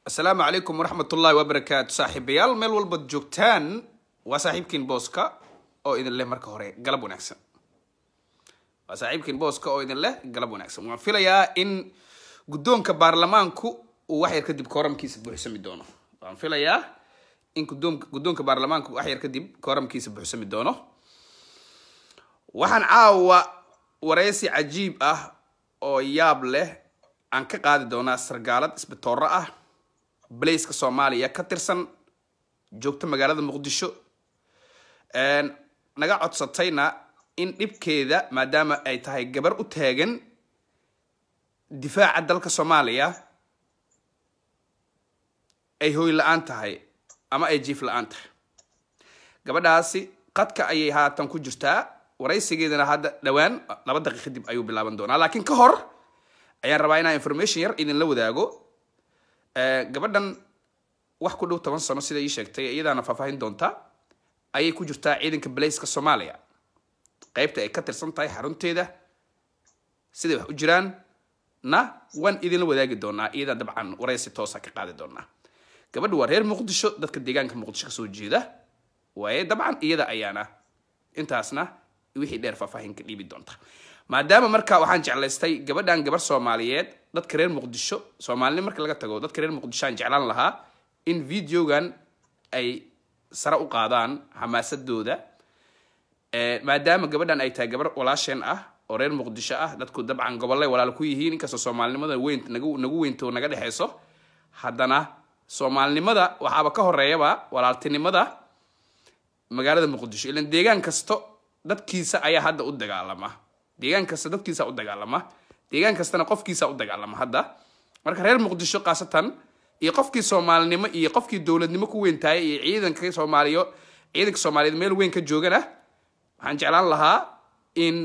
asalaamu calaykum waraxmat ullaahi wabarakaatu saaxiibayaal meel walbaad joogtaan waa saaxiibkiin booska oo idin leh marka hore galab wanaagsan waa saaxiibkiin booska oo idin leh galab wanaagsan waan filayaa in guddoonka baarlamaanku uu wax yar kadib kooramkiisa buuxsami doono waan filayaa in guddoonka guddoonka baarlamaanku wax yar kadib kooramkiisa buuxsami doono waxaan caawa wareysi cajiib ah oo yaab leh aan ka qaadi doonaa sargaalad isbitooro ah baleyska soomaaliya ka tirsan joogta magaalada muqdisho naga codsatayna in dhibkeeda maadaama ay tahay gabar u taagan difaaca dalka soomaaliya ay hooy la-aan tahay ama ay jiif la-aan tahay gabadhaasi qadka ayay haatan ku jirtaa waraysigeedana hadda dhowaan laba daqiiq kadib ayuu bilaaban doonaa laakiin ka hor ayaan rabaa inaan information yar idinla wadaago gabadhan wax ku dhow toban sano sida ii sheegtay iyadaana faahfaahin doonta ayay ku jirtaa ciidanka baleyska soomaaliya qeybta ay ka tirsan tahay xarunteeda siday wax u jiraan na waan idinla wadaagi doonaa iyadaa dabcan waraysi toosa ka qaadi doonaa gabadha waa reer muqdisho dadka deegaanka muqdisho kasoo jeeda waaye dabcan iyada ayaana intaasna wixii dheer faahfaahin ka dhiibi doonta maadaama marka waxaan jeclaystay gabadhan gabar soomaaliyeed dadka reer muqdisho soomaalini marka laga tago dadka reer muqdisho aan jeclaan lahaa in videogan ay sare u qaadaan xamaasadooda maadaama gabadhan ay tahay gabar walaasheen ah oo reer muqdisho ah dadku dabcan gobollay walaal ku yihiin inkastoo soomaalinimada weyn nagu nagu weynto naga dhexeyso haddana soomaalinimada waxaaba ka horeeyaba walaaltinimada magaalada muqdisho ilan deegaan kasto dadkiisa ayaa hadda u dagaalama deegaan kasta dadkiisa u dagaalama deegaan kastana qofkiisa u dagaalama hadda marka reer muqdisho khaasatan iyo qofkii soomaalinimo iyo qofkii dowladnimo ku weyn tahay iyo ciidanka soomaaliyo ciidanka soomaaliyeed meel weyn ka joogana waxaan jeclaan lahaa in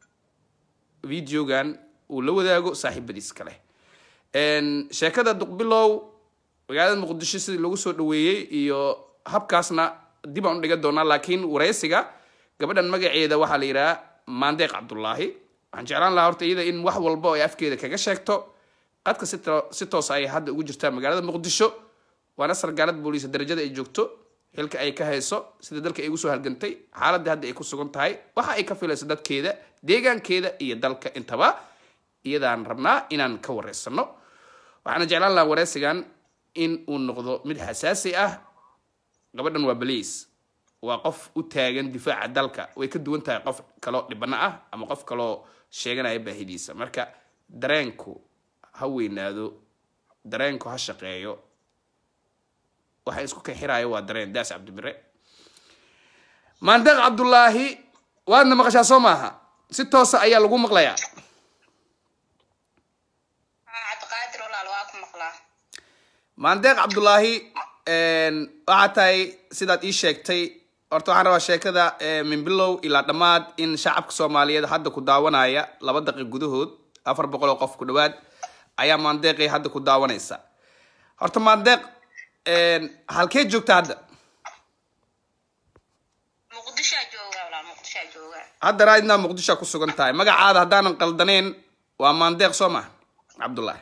videogan uu la wadaago saaxiibadiis kale sheekada duqbilow magaalada muqdisho sidii lagu soo dhaweeyey iyo habkaasna dib aan u dhigan doonaa laakiin wareysiga gabadhan magaceeda waxaa la yidhaha maandeeq cabdullaahi waxaan jeclaan lahaa horta iyada in wax walba ay afkeeda kaga sheegto qadka si toos ay hadda ugu jirtaa magaalada muqdisho waana sargaalad booliisa darajada ay joogto xilka ay ka hayso sida dalka ay ugu soo halgantay xaaladda hadda ay ku sugan tahay waxa ay ka filayso dadkeeda deegaankeeda iyo dalka intaba iyadaan rabnaa inaan ka wareysano waxaana jeclaan lahaa wareysigan in uu noqdo mid xasaasi ah gabadhan waa baliis waa qof u taagan difaaca dalka way ka duwan tahay qof kaloo dhibano ah ama qof kaloo sheeganaya baahidiisa marka dareenku ha weynaado dareenku ha shaqeeyo waxa isku kaxiraayo waa dareen daas cabdibire maandeeq cabdullaahi waadna maqashaa soo maaha si toosa ayaa lagu maqlayaa maandeeq cabdullaahi waxaa tahay sidaad ii sheegtay horta waxaan rabaa sheekada min bilow ilaa dhammaad in shacabka soomaaliyeed hadda ku daawanaya laba daqiiq gudahood afar boqol oo qof ku dhawaad ayaa maandeeqii hadda ku daawanaysa horta maandeeq halkee joogta hadda haddana idnaa muqdishoa ku sugan tahay magacaada haddaanan qaldaneyn waa maandeeq soo ma cabdullaahi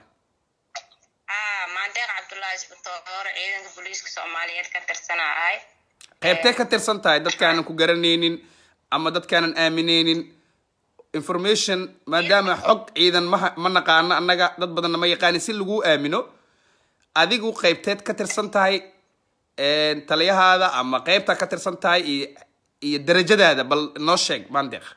qaybtee ka tirsan tahay dadkaanan ku garanaynin ama dadkaanan aamineynin information maadaama xog ciidan ma ma naqaano annaga dad badanna ma yaqaanin si laguu aamino adigu qaybteed ka tirsan tahay taliyahaada ama qaybta ka tirsan tahay iyo iyo darajadaada bal noo sheeg maandeeq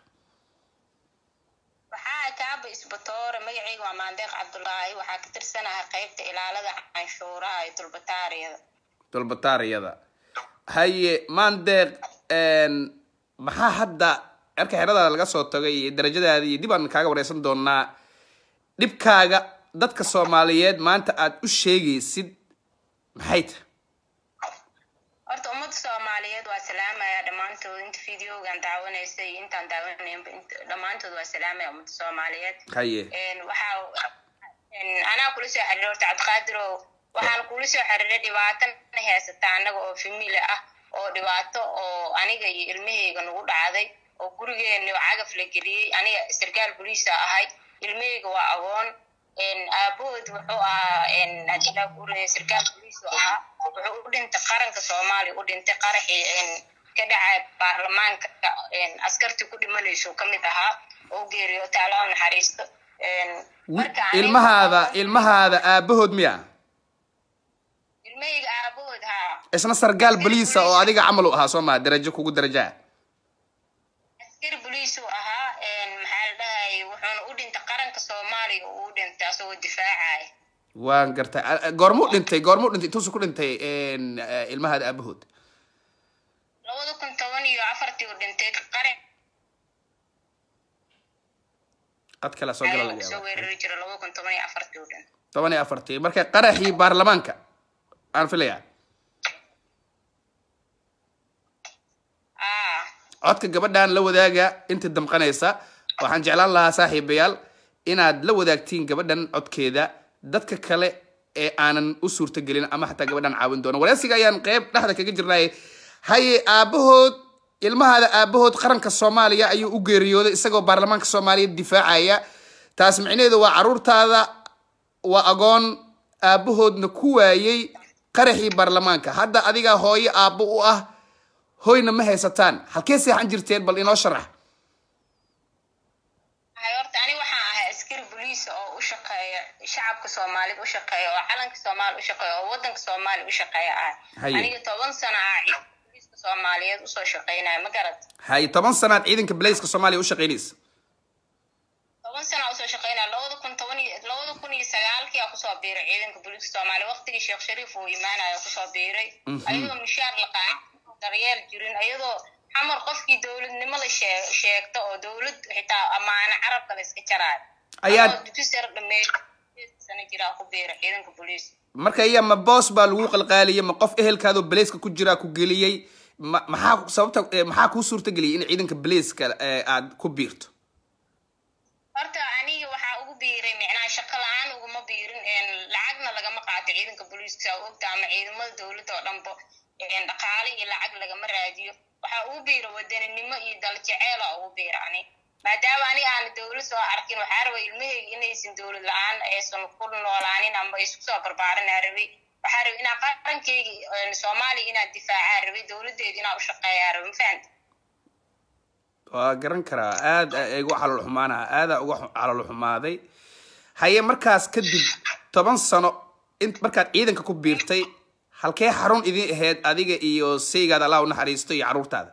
waxaa kaaba isbatoore magaceyga waa maandeeq cabdullaahi waxaa ka tirsanaha qaybta ilaalada canshuuraha ee dulbataariyada dulbataariyada haye maandeeq maxaa hadda erka xeradaada laga soo tagay iyo darajadaada iyo dib aan kaaga wareysan doonaa dhibkaaga dadka soomaaliyeed maanta aad u sheegaysid maxay tahay horta ummadda soomaaliyeed waa salaamaya dhammaantood inta videogan daawanaysa iyo intaan daawanaynba dhammaantood waa salaamaya ummadda soomaaliyeed haye waxaa anaa kula soo xiriiray horta cabdiqaadirow waxaan kula soo xiriiray dhibaatana haysata annaga oo famili ah oo dhibaato oo aniga iyo ilmahayga nagu dhacday oo gurigeena cagaf la geliyey aniga sarkaal boliisa ahay ilmahayga waa agoon aabahood wuxuu ahaa hadila guuraya sarkaal boliis u ahaa wuxuu u dhintay qaranka soomaaliya u dhintay qaraxii ka dhacay baarlamaanka askartii ku dhimanayso ka mid ahaa oo geeriyoota alla u naxariisto ilmahaada ilmahaada aabahood miya ilmahayga aabahood haa isna sargaal boliisa oo adiga camal u ahaa soo maa darajo kugu darajaa askari boliis uu ahaa maxaa la dhahay wuxuuna u dhintay qaranka soomaaliya uu u dhintay asagoo difaacaya waan gartay goormuu dhintay goormuu dhintay intuusu ku dhintay ilmahaada aabahood labada kun toban iyo afartii uu dhintay qaran qad kale soo gala laga soo yaaba weerari jira labada kun toban iyo afartii uu dhintay toban iyo afartii marka qaraxii baarlamaanka aan filayaa ah codka gabadhan la wadaaga inta damqanaysa waxaan jeclaan lahaa saaxiibayaal inaad la wadaagtiin gabadhan codkeeda dadka kale ee aanan u suurtagelin ama xataa gabadhan caawin doono wareysiga ayaan qeyb dhexda kaga jirnay haye aabahood ilmahaada aabahood qaranka soomaaliya ayuu u geeriyooday isagoo baarlamaanka soomaaliya difaacaya taas micnaheedu waa caruurtaada waa agoon aabahoodna ku waayey qaraxii baarlamaanka hadda adigaa hooyo aabbo u ah hoyna ma haysataan halkee seexan jirteen bal inoo sharax hay horta ani waxaan ahay askari boliis oo u shaqeeya shacabka soomaalida u shaqeeya oo calanka soomaaliya u shaqeeya oo wadanka soomaaliya u shaqeeya ah Haye. aniga toban sano ah ciidanka boliiska soomaaliyeed usoo shaqeynaya ma garat hay toban sanaad ciidanka baleyska soomaaliya u shaqaynaysa toban sana usoo shaqeynaya labada kun toban iyo labada kun iyo sagaalkii aa kusoo biiray ciidanka boliiska soomaaliya waqtigii sheekh shariif uu imaanayo kusoo biiray ayadoo mishaar la qaadan daryeel jirin ayadoo xamar qofkii dowladnimo la shee- sheegta oo dowlad xitaa amaano carabka la iska jaraayo Ayaad- Anoo dugsi sare dhameeyay sano jiraa ku biiray ciidanka boliiska marka iya ma boos baa lagu qalqaaliyey ma qof ehelkaadoo baleyska ku jiraa ku geliyey ma maxaa sababta eh, maxaa kuu suurtageliyay in ciidanka baleyska eh, aad ku biirto horta aniga waxaa ugu biiray micnaha shaqo la-aan uguma biirin een, lacagna lagama qaato ciidanka booliiska saa ogta ama ciidamada dowladda oo dhanbo een, dhaqaale iyo lacag lagama raadiyo waxaa ugu biira wadaninimo iyo daljeceela ugu biira ani maadaama ani aan dowlad soo arkin waxaa rabay ilmahayga inaysan dowlad la-aan aysan ku noolaanin ama isku soo barbaarin aa rabay waxaa rabay inaa qarankeyga een, soomaaliya inaan difaacaa rabay dowladeeda inaa u shaqeeyaa rabay ma fahamta waa garan karaa aad igu calool xumaanaha aadaa uga xu- calool xumaaday haye markaas kadib toban sano in markaad ciidanka ku biirtay halkee xarun idin ahayd adiga iyo saygaada allah u naxariisto iyo caruurtaada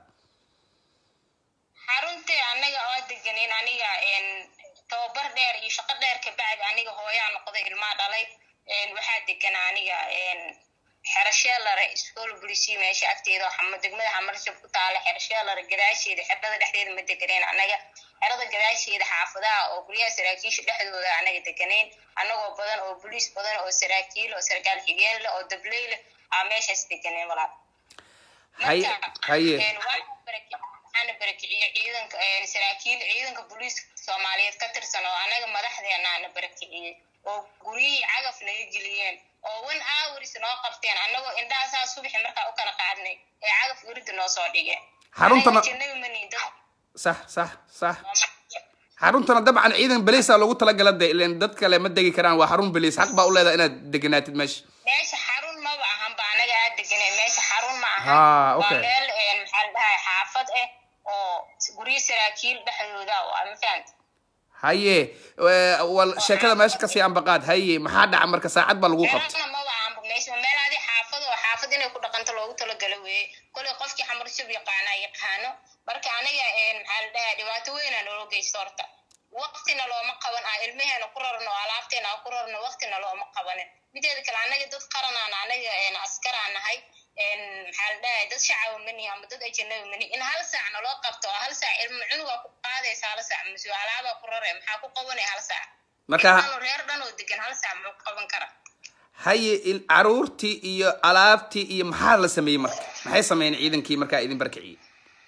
xaruntii anaga oo deganeyn aniga een, tababar dheer iyo shaqo dheer kabacdi aniga hooyaa noqday ilmaa dhalay een, waxaa degan aniga een, xerasheelare iskool bulisiya meesha agteeda oo xama- degmada xamarshab ku taala xerasheelare gadaasheeda xerada dhexdeeda ma deganeyn anaga xerada gadaasheeda xaafadaha oo guryaha saraakiisha dhexdooda anaga deganeyn anagoo badan oo boliis badan oo saraakiil oo sarkaal xigeen leh oo dabley leh aa meeshaas deganeen walaal haye Marka, haye een, waana baraki- waxaana barakiciyey ciidanka een, saraakiil ciidanka booliiska soomaaliyeed ka tirsan oo anaga madaxdeenaana barakiciyey oo guryihii cagaf naga geliyeen oo one hours noo qabteen anagoo indhaha saa subaxi markaa u kala qaadnay ee cagaf werida noo soo dhigeen Xaruntana- Anaga jannada ma nihin, dad sax sax sax Soomaaliyeed. xaruntana dabcan ciidan baleysa loogu talagala de ilen dad kale ma degi karaan waa xarun baleys xaq baa u leedahay inaad deganaatid meesha meesha xarun maba ahan ba anaga aa deganay meesha xarun ma ahan Ah, okay. waa meel een, maxaa la dhahay xaafad ah oo guryo saraakiil dhexdooda oo ah, ma fahamta haye eh, wal sheekada meesha kasii ambaqaad haye maxaa dhaca marka saacad baa lagu qabta meelana maba ahanba meesha waa meel adi xaafad oo xaafad inay ku dhaqanto loogu talagalo weeye kolay qofkii xamarshab yaqaana yaqaano marka aniga een, maxaa la dhahay dhibaato weynaa naloo geysto horta waqtina looma qaban ah ilmaheena ku rarno oo alaabteena aan ku rarno waqtina looma qabanin mideeda kale anaga dad qaranaan anaga een, askaraan nahay een, maxaa la dhahay dad shacaba manihi ama dad ajanabi manihi in hal saac naloo qabto oo hal saac ilma cunugaa ku qaadaysa hal saac mase alaabaa ku rare maxaa ku qabanaya hal saac marka Dhan reer dhan oo degan hal saac muxuu qaban karaa haye il- caruurtii iyo alaabtii iyo maxaa la sameeyey marka maxay sameeyeen ciidankii markaa idin barkiciyey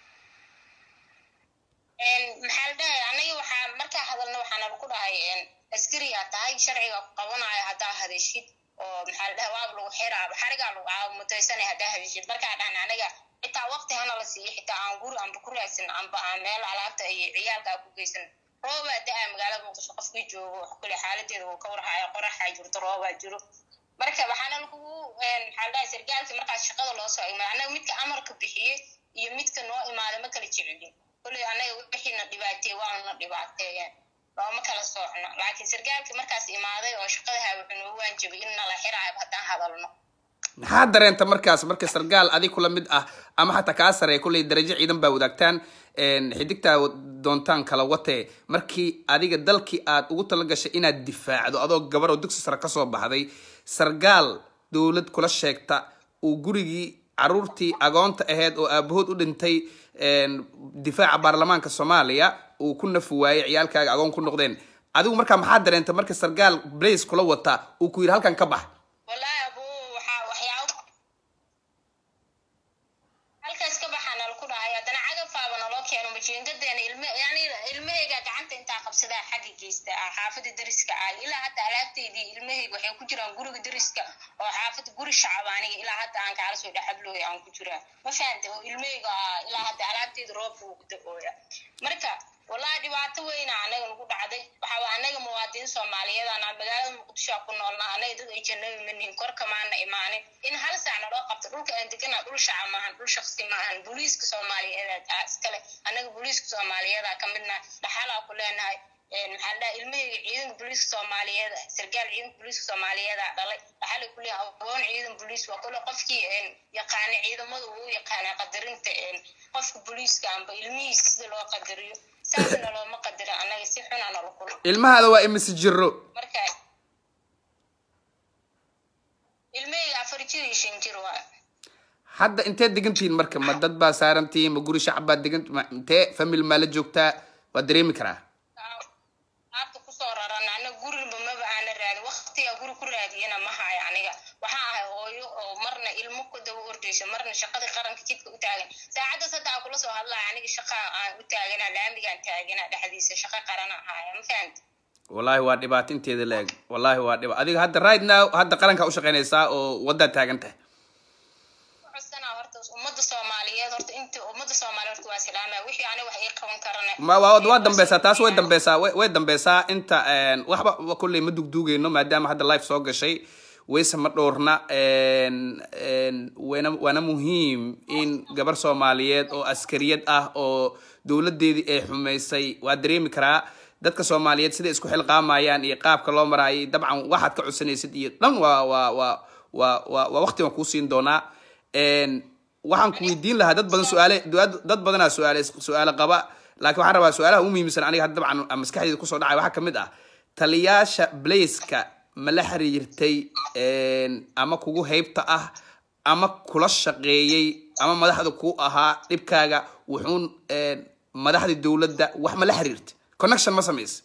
Een, maxaa la dhahay anaga waxaa markaa hadalna waxaana ku dhahay een, askariyaa tahay sharciga ku qabanayo haddaa hadashid oo maxaa la dhahay waaba lagu xiraa xarigaa lagu caamutaysanay haddaa hadashid markaa dhahna anaga xitaa waqti hana la siiyo xitaa aan guri amba ku raadsan amba aan meel alaabta iyo ciyaalka aan ku geysan roobaa da-a magaalada muqdisho qofkii joogo kule xaaladeeda wuu ka warhaya qoraxaa jirto roobaa jiro marka waxaana lagugu maxaa dhahay sargaalkii markaas shaqada loo soo imaada annaga midka amarka bixiyey iyo midka noo imaaday ma kala jecelin kuley annaga wixiina dhibaateeye waanuna dhibaateeyeen looma kala soocno laakiin sargaalkii markaas imaaday oo shaqadaha wuxuu noo waanjabay in nala xiraayba haddaan hadalno maxaa dareenta markaas marka sargaal adig kula mid ah ama xataa kaa sareeya kulley darajo ciidan baa wadaagtaan xidigtaa doontaan kala watee markii adiga dalkii aad ugu tala gashay inaad difaacdo adoo gabar oo dugsi sare kasoo baxday sargaal dowlad kula sheegta uu gurigii caruurtii agoonta ahayd oo aabahood u dhintay difaaca baarlamaanka soomaaliya uu ku nafi waayey ciyaalkaaga agoon ku noqdeen adigu markaa maxaa dareenta marka sargaal blace kula wata uu ku yidhi halkan ka bax wallaahi abu waxaa waxyaabo halkaas ka baxaa nala ku dhahay haddana cagafaaba naloo keeno majiingadeena ilme yani ilmahayga gacanta intaa qabsadaa xagga geysta ah xaafada dariska ah ilaa hadda alaabteydii ilmahayga waxay ku jiraan guriga dariska oo xaafada guri shacab aniga ilaa hadda aan kaala soo dhexablooya aan ku jiraa ma fahante oo ilmahayga ilaa hadda alaabteeda roobka uu ku da-ooya marka wallahi dhibaato weyna anaga nagu dhacday waxaaba anaga muwaadiniin soomaaliyeed aan magaalada muqdisho ku noolna anaga dad ay janabi manihin korka maana imaanin in hal saac naloo qabto dhulka aan degana dhul shaca maahan dhul shaksi maahan booliiska soomaaliyeed ah iskale anaga booliiska soomaaliyeeda ka midna dhaxalaa ku leenahay maxaa la dhaha ilmahayga ciidanka booliiska soomaaliyeed sargaal ciidanka booliiska soomaaliyeeda dhalay dhaxalay ku leeyahay agoon ciidan booliis waa kule qofkii yaqaana ciidamada uu yaqaana qadarinta qofka booliiska amba ilmihiisa sida loo qadariyo saasna looma qadira annaga si xuna nala kulo ilmahaada waa imise jiro marka ilmahayga afar jir iyo shan jir waa hadda inteed degantihiin marka ma dad baa saarantihiin ma guri shacab baad degan ma- intee famil maa la joogtaa waa dareemi karaa aabta kusoo raran anaga guriba maba aana raadin waktiga guri ku raadiyana ma hayo aniga waxaa ahay hooyo oo marna ilmo ku daba ordayso marna shaqada qaranka jidka u taagan saacaddaas hadda aan kula soo hadlaya aniga shaqa aan u taagana laamigaan taagana dhexdiisa shaqa qarana ahaya ma fahamti wallahi waa dhibaato inteeda la-eg wallahi waa dhiba adiga hadda right now hadda qarankaa ushaqaynaysaa oo waddaad taagan tahay codsanaa horta ummadda soomaaliyeed horta inta ummadda soomaaliyeed horta waa salaamaya wixii aniga wax ii qaban karana ma waa waa dambeysaa taas way dambeysaa way way dambeysaa inta een, waxba wa kulley ma dugduugeyno maadaama hadda life soo gashay wayse ma dhowrna een, een, wana waana muhiim in gabar soomaaliyeed oo askariyad ah oo dowladeedii ay xumaysay waa dareemi karaa dadka soomaaliyeed siday isku xilqaamayaan iyo qaabka loo maraayay dabcan waxaad ka codsanaysid iyo dhan waa waa waa waa waa waa waqti waan kuu siin doonaa een, waxaan ku weydiin lahaa dad badan su-aale dad- dad badanaa su-aale su-aale qaba laakiin waxaan rabaa su-aalaha ugu muhiimsan aniga hadda dabcan maskaxdeyda kusoo dhacay waxaa kamid ah taliyaasha blaceka ma la xiriirtay een, ama kugu heybta ah ama kula shaqeeyey ama madaxda ku ahaa dhibkaaga wuxuun een, madaxda dowladda wax ma la xiriirtay connection ma samaysa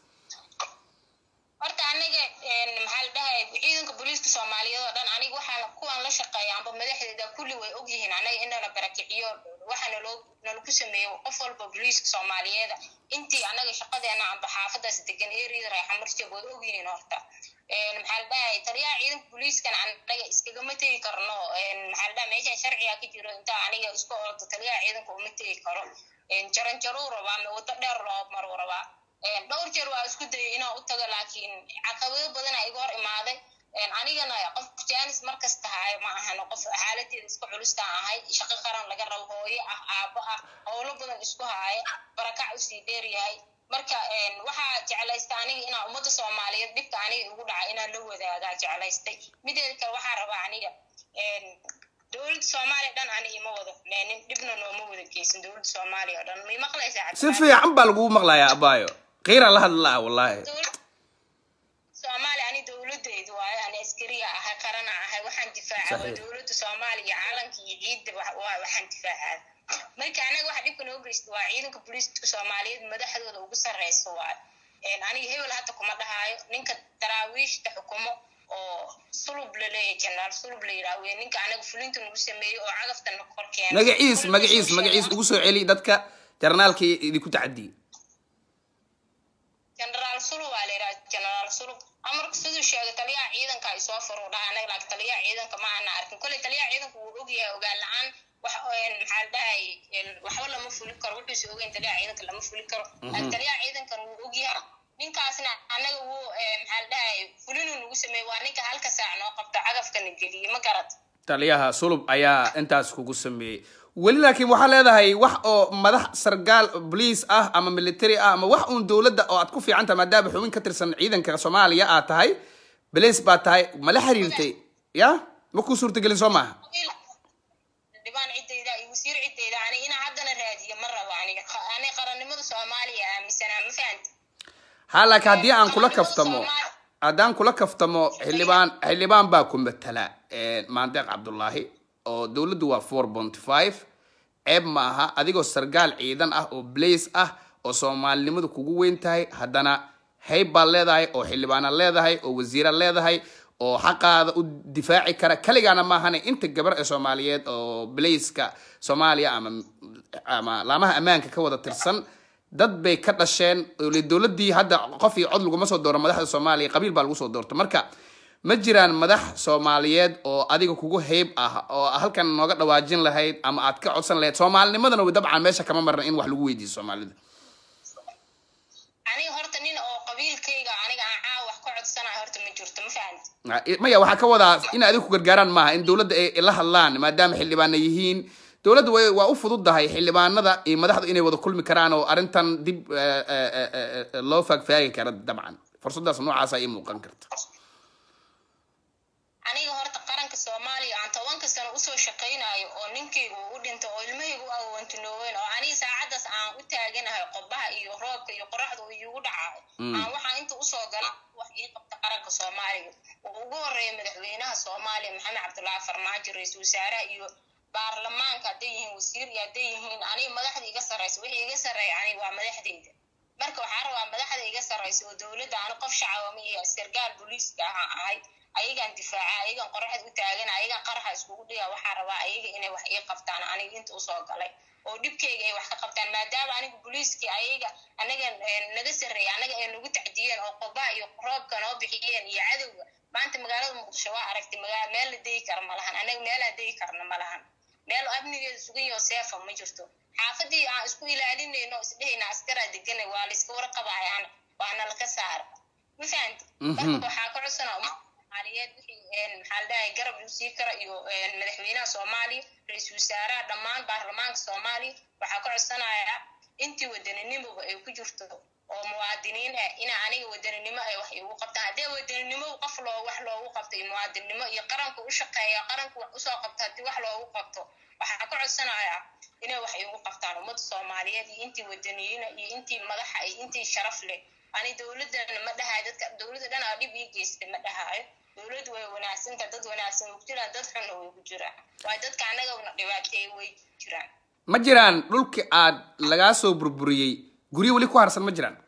horta aniga maxaa la dhahay ciidanka booliiska soomaaliyeed oo dhan aniga waxaan kuwaan la shaqeeya amba madaxdeeda kulli way ogyihiin anaga in nala barakiciyo waxa naloo nalagu sameeyo qof walba booliiska soomaaliyeeda intii anaga shaqadeena amba xaafadaas degan eriyada reexamarjab way ogyihiin horta maxaa la dhahay taliyaha ciidanka booliiskan anaga iskagama tegi karno maxaa la dhahay meeshan sharciga ka jiro intaa aniga isku ordo taliyaha ciidanka uma tegi karo jaranjaruu rabaa ma wado dheer loo maruu rabaa dhowr jeer waa isku dayay inaan u tago laakiin caqabado badana iga hor imaaday anigana qof jaanis markasta haay ma ahano qof xaaladeeda iska culustaan ahay shaqo qaran laga rabo hooyo ah aabo ah howlo badan isku haaya barakac usii dheer yahay marka waxaa jeclaysta aniga inaa ummadda soomaaliyeed dhibka aniga igu dhaca inaan la wadaagaa jeclaystay mideeda kale waxaa rabaa aniga dowladda soomaaliya dhan ani ima wada meenin dhibna nooma wada geysan dowladda soomaaliya oo dhan may maqlaysaa si fiican baa lagugu maqlayaa abaayo qiira la hadlaa wallahi dowlad soomaaliya ani dowladeydu waayo ani askariya ahay qarana ahay waxaan difaacaa waa Saxiix. dowladda soomaaliya calanka iyo ciidda wa- waa waxaan difaacaa marka anaga waxa dhibka noo geysta waa ciidanka booliiska soomaaliyeed madaxdooda ugu sarreysa waayo aniga hebel hadda kuma dhahaayo ninka daraawiishta xukumo oo sulub la leeyahay jenaraal sulub la yidhaha wey ninka anaga fulinta nagu sameeyey oo cagafta kor keena magaciis magaciis magaciis ugu soo celi dadka jarnaalkii idinku tacadiyey jenaraal sulu waa la la yidhaha generaal sulub amarka siduu sheegay taliyaha ciidanka ay soo furo dhaha anaga laakiin taliyaha ciidanka ma ana arkin kolley taliyaha ciidanka wuu ogyahay ogaan la-aan wax maxaa la dhahay waxba lama fuli karo wuxuuse ogeyn taliyaha ciidanka lama fuli karo laakiin taliyaha ciidankan wuu ogyahay ninkaasna anaga wuu maxaa la dhahay fulinuu nagu sameeyey waa ninka halka saac noo qabto cagafkana geliyey ma garat taliyaha sulub ayaa intaas kugu sameeyey weli laakiin waxaa leedahay wax oo madax sargaal bolice ah ama military ah ama wax uun dowladda oo aad ku fiican tahay maadaama xubin ka tirsan ciidanka soomaaliya aad tahay belice baad tahay mala xiriirtay ya ma kuu suurtagelin soo maaha dhibaan ciddayda iyo wasiir ciddayda ani inaa haddana raadiyo ma rabo aniga ani qarannimada soomaaliya aaminsanaa ma fahanti ha laakiin haddii aan kula kaftamo haddaan kula kaftamo xildhibaan xildhibaan baa ku matala maandeeq cabdullaahi oo dowladdu waa four point five ceeb ma aha adigoo sargaal ciidan ah oo blace ah oo soomaalinimadu kugu weyn tahay haddana hayb baad leedahay oo xildhibaanaad leedahay oo wasiiraad leedahay oo xaqaada u difaaci kara kaligaana maahane inta gabar ee soomaaliyeed oo blaceka soomaaliya ama ama laamaha ammaanka ka wada tirsan dad bay ka dhasheen dowladii hadda qof iyo cod laguma soo dooro madaxda soomaaliya qabiil baa lagu soo doorta marka ma jiraan madax soomaaliyeed oo adiga kugu hayb ah oo halkan nooga dhawaajin lahayd ama aad ka codsan lahayd soomaalinimadana dabcan meesha kama marna in wax lagu weydiiyo soomaalida aniga horta nin oo qabiilkayga aniga aan caawa wax ka codsanayo horta ma jirto ma fahanti maya waxaa ka wadaa in adiga ku gargaaraan maaha in dowladda ay la hadlaan maadaama xildhibaana yihiin dowladda way waa u fududahay xildhibaanada iyo madaxdu inay wada kulmi karaan oo arrintan dib loo faagfaagi kara dabcan fursadaas noocaasa ii muuqan karta aniga horta qaranka soomaaliya aan tobanka sano usoo shaqaynayo oo ninkayga uu u dhintay oo ilmahayga u agoontinooweyn oo aniga saacaddaas aan u taaganahay qobaha iyo roobka iyo qoraxda uu iigu dhacayo aan waxaa inta usoo gala wax ii qabta qaranka soomaaliya oo ugu horeeya madaxweynaha soomaaliya maxamed cabdullaahi farmaajo ra-iisul wasaaraha iyo baarlamaanka hadday yihiin wasiir iyo hadday yihiin aniga madaxda iga sarreysa wixii iga sarreeya aniga waa madaxdeyda marka waxaa rabaa madaxda iga sarreysa oo dowladda ani qof shacabama iyo sargaal booliiska ahaan ahay ayagaan difaaca ayagaan qoraxda u taagana ayagaan qaraxa iskugu dhiga waxaa rabaa ayaga inay wax ii qabtaan aniga inta usoo galay oo dhibkayga ay wax ka qabtaan maadaama aniga booliiskii ayaga anaga naga sarreeya anaga ay nagu tacdiyeen oo qobaha iyo roobka noo bixiyeen iyo cadowga maanta magaalada muqdisho waa aragtay magaa meel la degi kara ma lahan anaga meelaan degi karna ma lahan meel amnigeeda sugan yaho seefa ma jirto xaafadii aan isku ilaalinayno isdhehayna askaraa deganay waa layska warqabayaan waana laka saara ma fahanti marka waxaa ka codsana soomaaliyeed wixii maxaa la dhahay garab uu sii kara iyo madaxweynaha soomaaliya ra-iisul wasaaraha dhammaan baarlamaanka soomaaliya waxaa ka codsanayaa intii wadaninimoba ay ku jirto oo muwaadiniin ah ina aniga wadaninimo ay wax igu qabtaan haddii wadaninimo qof loo wax loogu qabto iyo muwaadinimo iyo qaranka u shaqeeya qaranka wax usoo qabto haddii wax loogu qabto waxaa ka codsanayaa inay wax igu qabtaan ummadda soomaaliyeed iyo intii wadaniyiina iyo intii madaxa iyo intii sharaf leh ani dowladana ma dhahayo dadka dowladda dhan aa dhib ii geystay ma dhahaayo dowladdu way wanaagsantaha dad wanaagsan way ku jiraan dad xunna way ku jiraan waayo dadka annagana dhibaateeye way jiraan ma jiraan dhulki aad lagaa soo burburiyey guryo weli ku harsan ma jiraan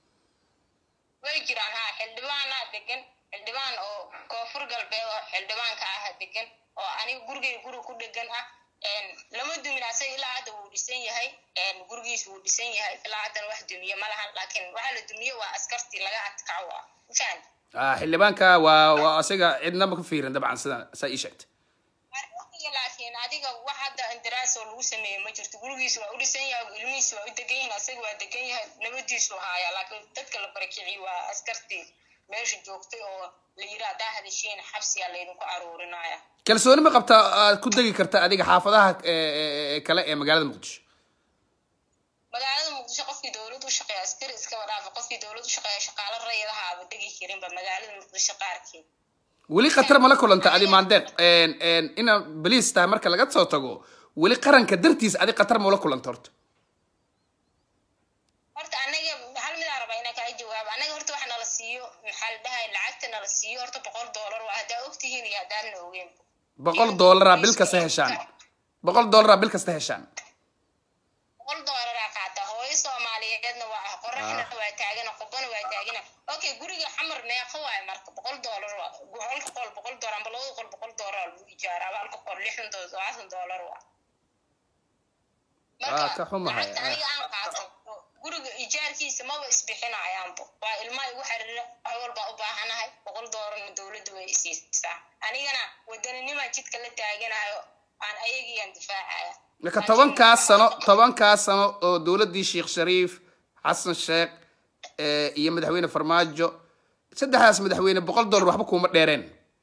way jiraan ha xildhibaanaa degan xildhibaan oo koonfur galbeed oo xildhibaanka ah degan oo aniga gurigay guri ku dhegan ah lama dumin asaga ilaa hadda wuu dhisan yahay gurigiis wuu dhisan yahay ilaa haddana wax dumiye ma lahan laakiin waxaa la dumiye waa askartii laga adkaco ah mafahant xildhibaanka waa waa asiga cidnaba ka fiirin dabcan sida saa ii sheegtay laakiin adiga wax hadda indiraas oo lagu sameeye ma jirto gurigiis waa u dhisan yahay ilmihiis waa u degan yihin asaga waa degan yahay nabadiisu haaya laakiin dadka la barakiciy waa askartii meesha joogtay oo la yiri haddaa hadashiin xabsiyaa laydinku aruurinaya kalsooni ma qabta aad ku degi karta adiga xaafadaha kale ee magaalada muqdisho magaalada muqdisho qofkii dowlad u shaqeeya askari iskaba dhaafa qofkii dowlad u shaqeeya shaqaalo rayadaha aba degi karinba magaalada muqdisho qaarkeed weli khatar mala kulanta adi maandeeq inaad baliis tahay marka laga soo tago weli qaranka dartiis adi khatar mala kulanta horta horta anaga hal midaa rabaa inaan kaa jawaabo anaga horta wax nala siiyo maxaa la dhahay lacagta nala siiyo horta boqol doolar waa haddaa ogtihiin iyo haddaadna ogeen boqol doolaraa bil kasta heshaan boqol doolaraa bil kasta heshaan boqol doolaraa qaata hooyo soomaaliyeedna waa ah qoraxna waa taagana qobana waa taagana okay guriga xamar meeqa waayo marka boqol doolar halka qol boqol doolar amba labada qol boqol doolar lagu ijaaraa halka qol lixdan doolar todobaatan doolar waa waa ka xumahay aniga aan qaato guriga ijaarkiisa maba isbixinayaanbo waa ilmaha igu xariira wax walbaa u baahanahay boqol doolarna dowladda way isiisaa anigana wadaninima jidka la taaganayo aan ayagiiaan difaacaya marka tobankaas sano tobankaas sano oo dowladdii sheekh shariif xasan sheekh eh, iyo madaxweyne farmaajo saddexdaas madaxweyne boqol dollar waxba kuuma dheereen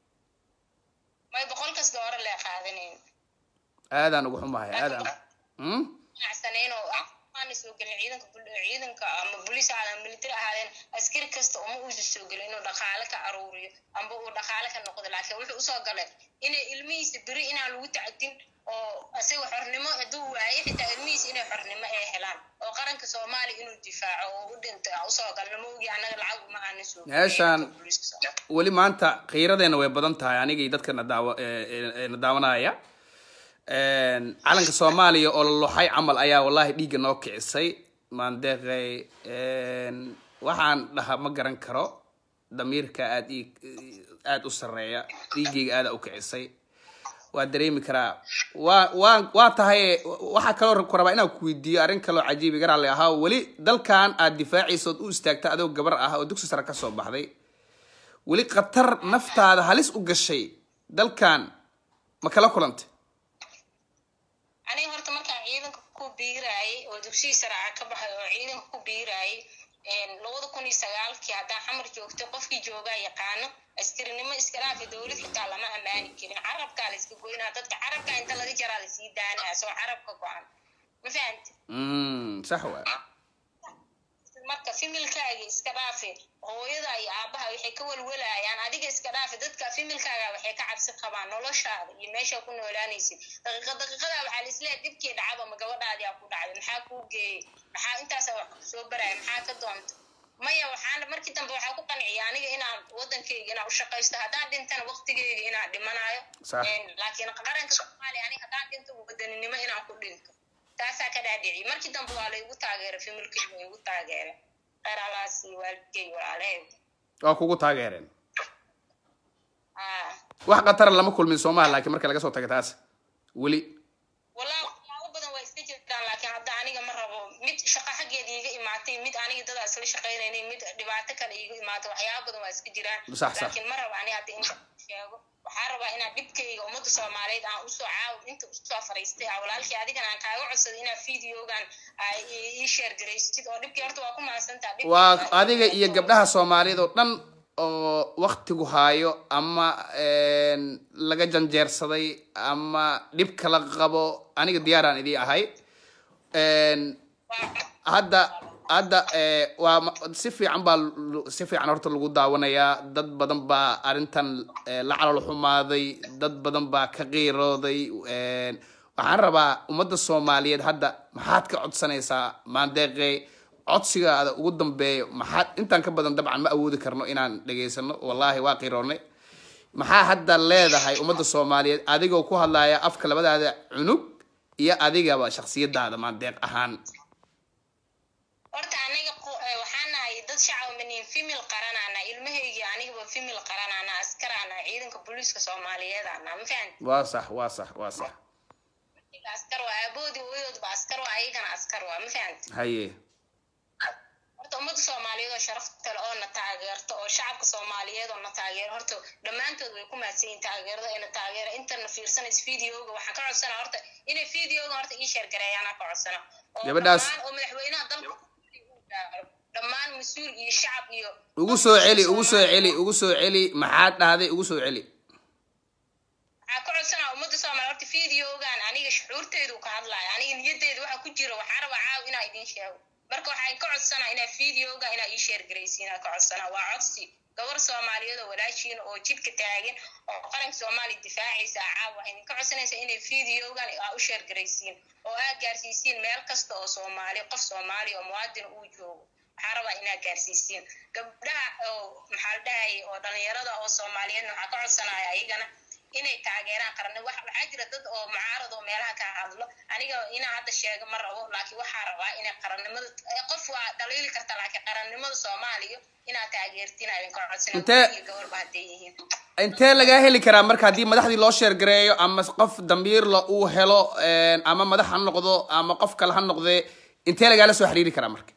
may boqol kasta hore lee qaadanayn aadaan ugu xumahay aadaan Hmm? ganacsaneyn oo ah maana soo gelin ciidanka bul- ciidanka ama bolis ahaadeen military ahaadeen askari kasta uma uusa soo gelin inuu dhaqaale ka aruuriyo amba uu dhaqaale ka noqdo laakiin wuxuu usoo galay inay ilmihiisa beri inaan lagu tacdin oo isaga xornimo hadduu waayo xitaa ilmihiisa inay xornimo ay helaan oo qaranka soomaaliya inuu difaaco oo u dhinto aan usoo galno ma ogi annaga lacag uma aanan soo gelin Meeshaan- ciidanka booliiska Soomaaliya. weli maanta khiiradeena way badan tahay anigii dadka na daawa ee- ee- ee na daawanaya Een, calanka soomaaliya oo la loxay camal ayaa wallahi dhiigga noo kicisay maandeeqay een, waxaan dhaha ma garan karo damiirka aad ii aad u sareeya dhiiggayga aada u kicisay waa dareemi karaa waa waa waa tahay waxaa kaloo ku rabaa inaan ku weydiiyo arrin kaloo cajiibi garaalle ahaa weli dalkan aad difaacaysa ood u istaagta adoo gabar ah oo dugsi sare kasoo baxday weli khatar naftaada halis u gashay dalkan ma kala kulantay aniga horta markaan ciidanka ku biiraayay oo dugsiyi saraaca ka baxay oo ciidanka ku biiraayay labada kun iyo sagaalkii haddaan xamar joogto qofkii joogaa yaqaano askarinimo iska dhaafa dowlad xitaa lama ammaani karin carabkaa la iska goynaa dadka carabka inta laga jaraa lasii daanaa soo carabka go-an ma fahamti Mm, sax waa marka fimilkaaga iska dhaafe hooyada iyo aabaha waxay ka welwelayaan adiga iska dhaafe dadka fimilkaaga waxay ka cabsi qabaan noloshaada iyo meesha ku noolaanaysid daqiiqa daqiiqada waxaa la isleeyahay dhibkii dhacaba ma gabadhaadii aa ku dhacday maxaa kuu geeyey maxaa intaasa wax soo baraya maxaa ka doonta maya waxaana markii dambe waxaa ku qanciya aniga inaan wadankayga inaan u shaqaysto haddaan dhintana waqtigeyga inaan dhimanayo Sax. Een, laakiin qaranka soomaaliya aniga haddaan dhinto wadaninimo inaan ku dhinto taasaa ka dhaadhici markii dambe waa laygu taageeray familkeyga waa igu taageeray kheyr alaasi waalidkey walaalaheed waa kugu taageereen ah wax khatara lama kulmin soomaha laakiin marka laga soo taga taas weli walaa waxyaabo badan waa iska jirtaan laakiin hadda aniga ma rabo mid shaqo xaggeeda iiga imaatay mid aniga dadaa isla shaqaynaynay mid dhibaato kale iiga imaatay waxyaabo badan waa iska jiraan Sax, sax. laakiin ma rabo ani hadda in sheego waxaa rabaa inaan dhibkayga ummadda soomaaliyeed aan usoo caaw inta usoo fariistay ah walaalkii adigana aan kaaga codsaday inaad videogan aa ii ii share garaystid oo dhibkii horta waa ku mahadsantaa dhibkii waa waa- adiga iyo gabdhaha soomaaliyeed oo dhan oo waktigu haayo ama een, laga janjeersaday ama dhib kala qabo aniga diyaaraan idii ahay Een, waa- hadda hadda eh, waa ma- si fiican baa lu- si fiican horta lagu daawanayaa dad badan baa arrintan eh, la calol xumaaday dad badan baa ka qiirooday Een, waxaan rabaa ummadda soomaaliyeed hadda maxaad ka codsanaysaa maandeeqe codsigaada ugu dambeeyo maxaad intaan ka badan dabcan ma awoodi karno inaan dhegaysano wallahi waa qiroonay maxaa hadda leedahay ummadda soomaaliyeed adigoo ku hadlaya afka labadaada cunug iyo adigaba shaksiyadaada maandeeq ahaan horta aniga qo- eh, waxaan nahay dad shacab manin femil qaranaana ilmahaygi anigaba femil qaranaana askaraana ciidanka booliiska soomaaliyeedana ma fahanti waa sax waa sax waa sax askar waa aaboodii hooyadoodba askar waa ayagana askar waa ma fahanti haye horta ummadda soomaaliyeed oo sharafta leh oo na taageerta oo shacabka soomaaliyeed oo na taageera horta dhammaantood way ku mahadsan yihiin taageerada ina taageera intana fiirsanaysa videoga waxaan ka codsanaa horta inay videoga horta ii sheer gareeyaan aan ka codsana oo Gabadhaas- dhammaan oo madaxweynaha dalka uu gaaro dhammaan mas-uul iyo shacab iyo ugu soo celi ugu soo celi ugu soo celi maxaad dhahday ugu soo celi waxaa ka codsanaa ummadda soomaaliya horta videogan aniga shucuurteedu ka hadlaya aniga niyaddeeda waxa ku jira waxaa rabaa caaw inaa idin sheego marka waxaan ka codsanaa inaa videoga inaa ii sheer garaysiin aan ka codsanaa waa codsi gabar soomaaliyeed oo walaashiin oo jidka taagan oo qaranka soomaaliya difaacaysa ah caaw waxay idinka codsanaysaa inay videogan aa u sheer garaysiin oo aa gaarsiisiin meel kasta oo soomaali qof soomaali oo muwaadin uu joogo waxaa rabaa inaa gaarsiisiin gabdhaha oo maxaa la dhahayay oo dhalinyarada oo soomaaliyeedna waxaa ka codsanaya ayagana inay taageeraan qaranni wax waxaa jira dad oo mucaarad oo meelaha ka hadlo aniga inaa hadda sheego ma rabo laakiin waxaa rabaa inay qarannimada eh, qof waa dhaliili karta laakiin qarannimada soomaaliya inaad taageertiin aa idinka codsanay Intee- iyo gabarba hadday yihiin intee lagaa heli karaa marka haddii madaxdii loo sheergareeyo ama qof dambiirla uu helo een, ama madax ha noqdo ama qof kale ha noqdee intee lagaala soo xiriiri karaa marka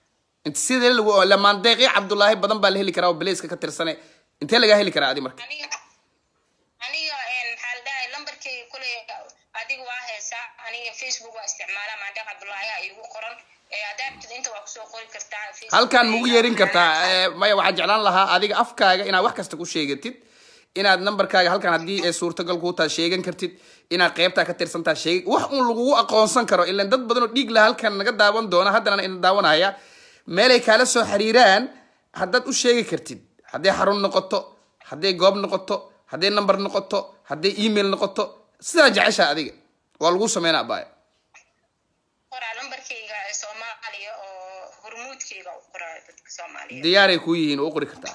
inta sidee lagu lamaandeeqyo cabdullaahi badan baa la heli karaa oo baleyska ka tirsane intee lagaa heli karaa adi marka aniga aniga een, maxaa la dhahay lambarkeyga kule adiga waa heesaa aniga facebook waa isticmaalaa maandeeq cabdullaahi aa iigu qoran ee haddaa rabtid inta waa kusoo qori kartaa Facebook- halkan mugu yeerin kartaa eh, maya waxaan jeclaan lahaa adiga afkaaga inaad wax kasta ku sheegatid inaad nambarkaaga halkan haddii ay suurtagal kuu tahay sheegan kartid inaad qeybtaa ka tirsantaa sheeg wax un lagugu aqoonsan karo ilan dad badan oo dhiig laha halkan naga daawan doona haddana ina daawanaya meelay kaala soo xiriiraan haddaad u sheegi kartid hadday xarun noqoto hadday goob noqoto hadday number noqoto hadday email noqoto sidaa jeceshaa adiga waa lagu sameynaa baaya qoraa lambarkeyga ee soomaaliya oo hormuudkeyga u qoraa dadka soomaaliya diyaaray kuu yihiin oo u qori kartaa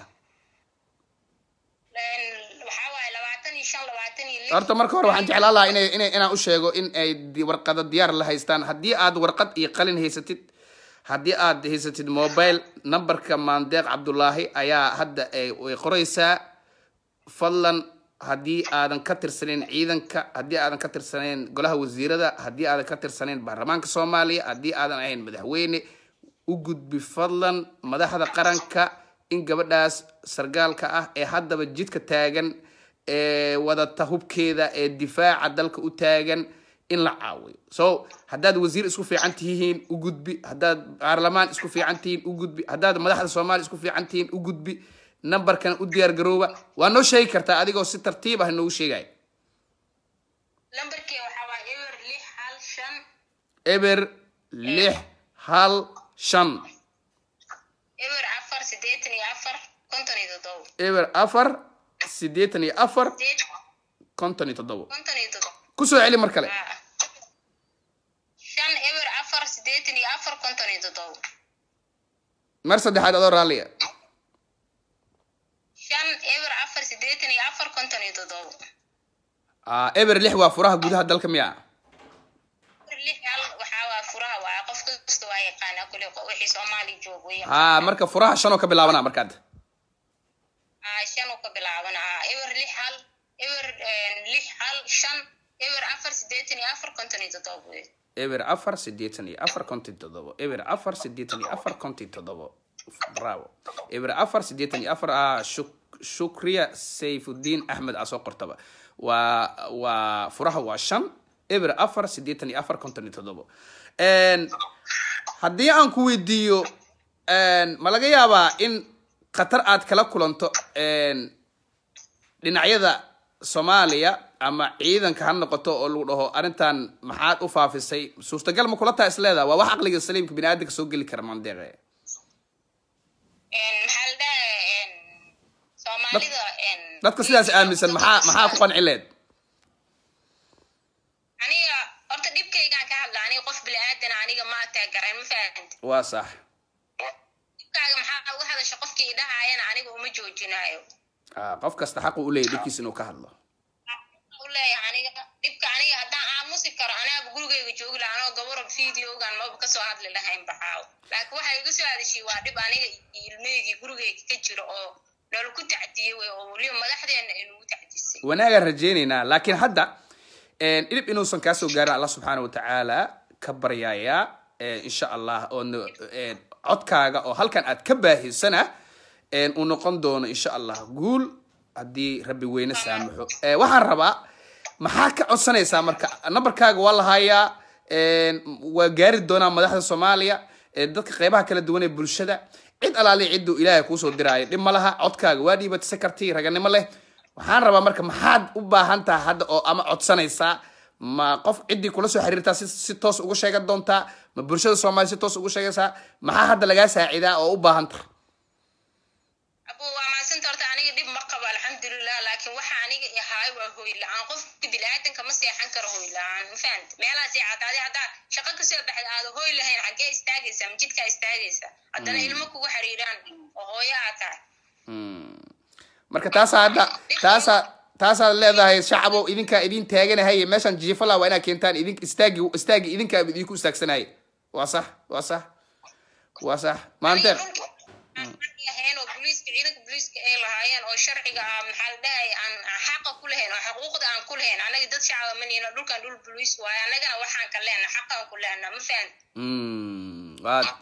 Een, waxaa waaye labaatan iyo shan labaatan iyo lix horta marka hore waxaan jeclaan lahaa inay inay inaan u sheego in ay di- warqado diyaar la haystaan haddii aad warqad iyo qalin haysatid haddii aad haysatid mobile numberka maandeeq cabdullaahi ayaa hadda ay way qoraysaa fadlan haddii aadan ka tirsanayn ciidanka haddii aadan ka tirsanayn golaha wasiirada haddii aadan ka tirsanayn baarlamaanka soomaaliya haddii aadan ahayn madaxweyne u gudbi fadlan madaxda qaranka in gabadhaas sargaalka ah ee haddaba jidka taagan ee wadata hubkeeda ee difaaca dalka u taagan in la caawiyo so haddaad wasiir isku fiican tihiin u gudbi haddaad baarlamaan isku fiican tihiin u gudbi haddaad madaxda soomaaliya isku fiican tihiin u gudbi nambarkan u diyaar garooba waa noo sheegi kartaa adigoo si tartiib ah noogu sheegaya lambarkeyga waxaa waaye eber lix hal shan eber lix hal shan eber afar siddeetan iyo afar konton iyo toddobo eber afar siddeetan iyo afar sideed konton iyo toddobo konton iyo toddobo kusoo celi mar kale Ah. shan eber afar siddeetan iyo afar konton iyo toddobo mar saddexaad adoo raalliya shan eber afar siddeetan iyo afar konton iyo toddobo Ah, eber lix waa furaha gudaha dalka miya eber lix hal waxaa waa furaha waa qof kasta waa yaqaanaa kule qo- wixii soomaali joog wey ha marka furaha shan oo ka bilaabana markaad ah shan uu ka bilaaban ah eber lix hal eber een, lix hal shan eber afar siddeetan iyo afar konton iyo toddobo wey eber afar siddeetan iyo afar konton toddobo eber afar siddeetan iyo afar konton toddobo bravo eber afar siddeetan iyo afar ah shuk- shukriya sayfuddin axmed aa soo qortaba waa waa furaha waa shan eber afar siddeetan iyo afar konton iyo toddobo Een, haddii aan ku weydiiyo een, ma laga yaabaa in khatar aad kala kulanto een, dhinacyada soomaaliya ama ciidanka ha noqoto oo lagu dhaho arrintan maxaad u faafisay suurtagal ma kula taa isleedaha waa wax aqliga saliimka bini aadamka soo geli kara mandeeqe Een, maxaa la dhahay een, soomaalida een, dadka sidaas aaminsan maxaa maxaa ku qanci leed aniga horta dhibkaygaan ka hadla aniga qof bili-aadan aniga ma taagarayn ma fahamti waa sax dhibkaaga maxaa uga hadasha qofkii idhahaayana aniga uma joojinaayo Ah, qof kasta xaqu u leeyahy dhibkiisa inuu ka hadlo u leeyahay aniga dhibka aniga haddaan aamusi karo anaaba gurigayga joogi laha anoo gabaro videogan maba kasoo hadli lahayn baxaaw laakiin waxay iga soo hadashay waa dhib aniga iyo ilmeygii gurigayga ka jiro oo nolol ku tacdiyey wey oo weliba madaxdeena ay nagu tacdisay wanaagaan rajaynaynaa laakiin hadda een, dhib inuusan kaa soo gaarin allah subxaana wa tacaala ka baryayaa een, insha allah oo no- een, codkaaga oo halkan aad ka baahisana een, uu noqon doono insha allah guul haddii rabbi weyne saamaxo Eh, waxaan rabaa maxaa ka codsanaysaa marka nambarkaaga waa lahayaa een, waa gaari doonaa madaxda soomaaliya ee dadka qeybaha kala duwan ee bulshada cid alaali cidduu ilaahay kuusoo diraayo dhib ma laha codkaaga waa dhiibatisa karti raganimo leh waxaan rabaa marka maxaad u baahan tahay hadda oo ama codsanaysaa ma qof ciddii kula soo xiriirtaa si, si toos ugu sheegan doontaa ma bulshada soomaaliya si toos ugu sheegaysaa maxaa hadda lagaa saacidaa oo u baahan tahay abu waa mahadsanta horta aniga dhib ma qabo alxamdulilah laakiin waxa aniga ahaay waa hoy la-aan qofka bini-aadanka ma seexan karo hoy la-aan ma fahamti meelahaas ii cadaadi haddaa shaqo kasoo baxda aada hoy lahayn xaggee istaagaysa majidkaa istaagaysa haddana ilmo kugu xiriiraan oo hooyo aad tahay Mm. marka taasaa hadda taasaa taasaad leedahay shacabow idinkaa idin taaganahay meeshaan jiifala waa inaad keentaan idin istaagi istaagi idinkaa idinku istaagsanaya waa sax waa sax waa sax maanteeq lahayn oo booliiska ciidanka booliiska ay lahaayeen oo sharciga ah maxaa la dhahay aan aan xaqa ku lahayn oo xuquuqda aan ku lahayn annaga dad shacaba ma nihino dhulkan dhul booliis waaye annagana waxaan ka leenna xaqaan ku leenna ma fahamti Mm, waad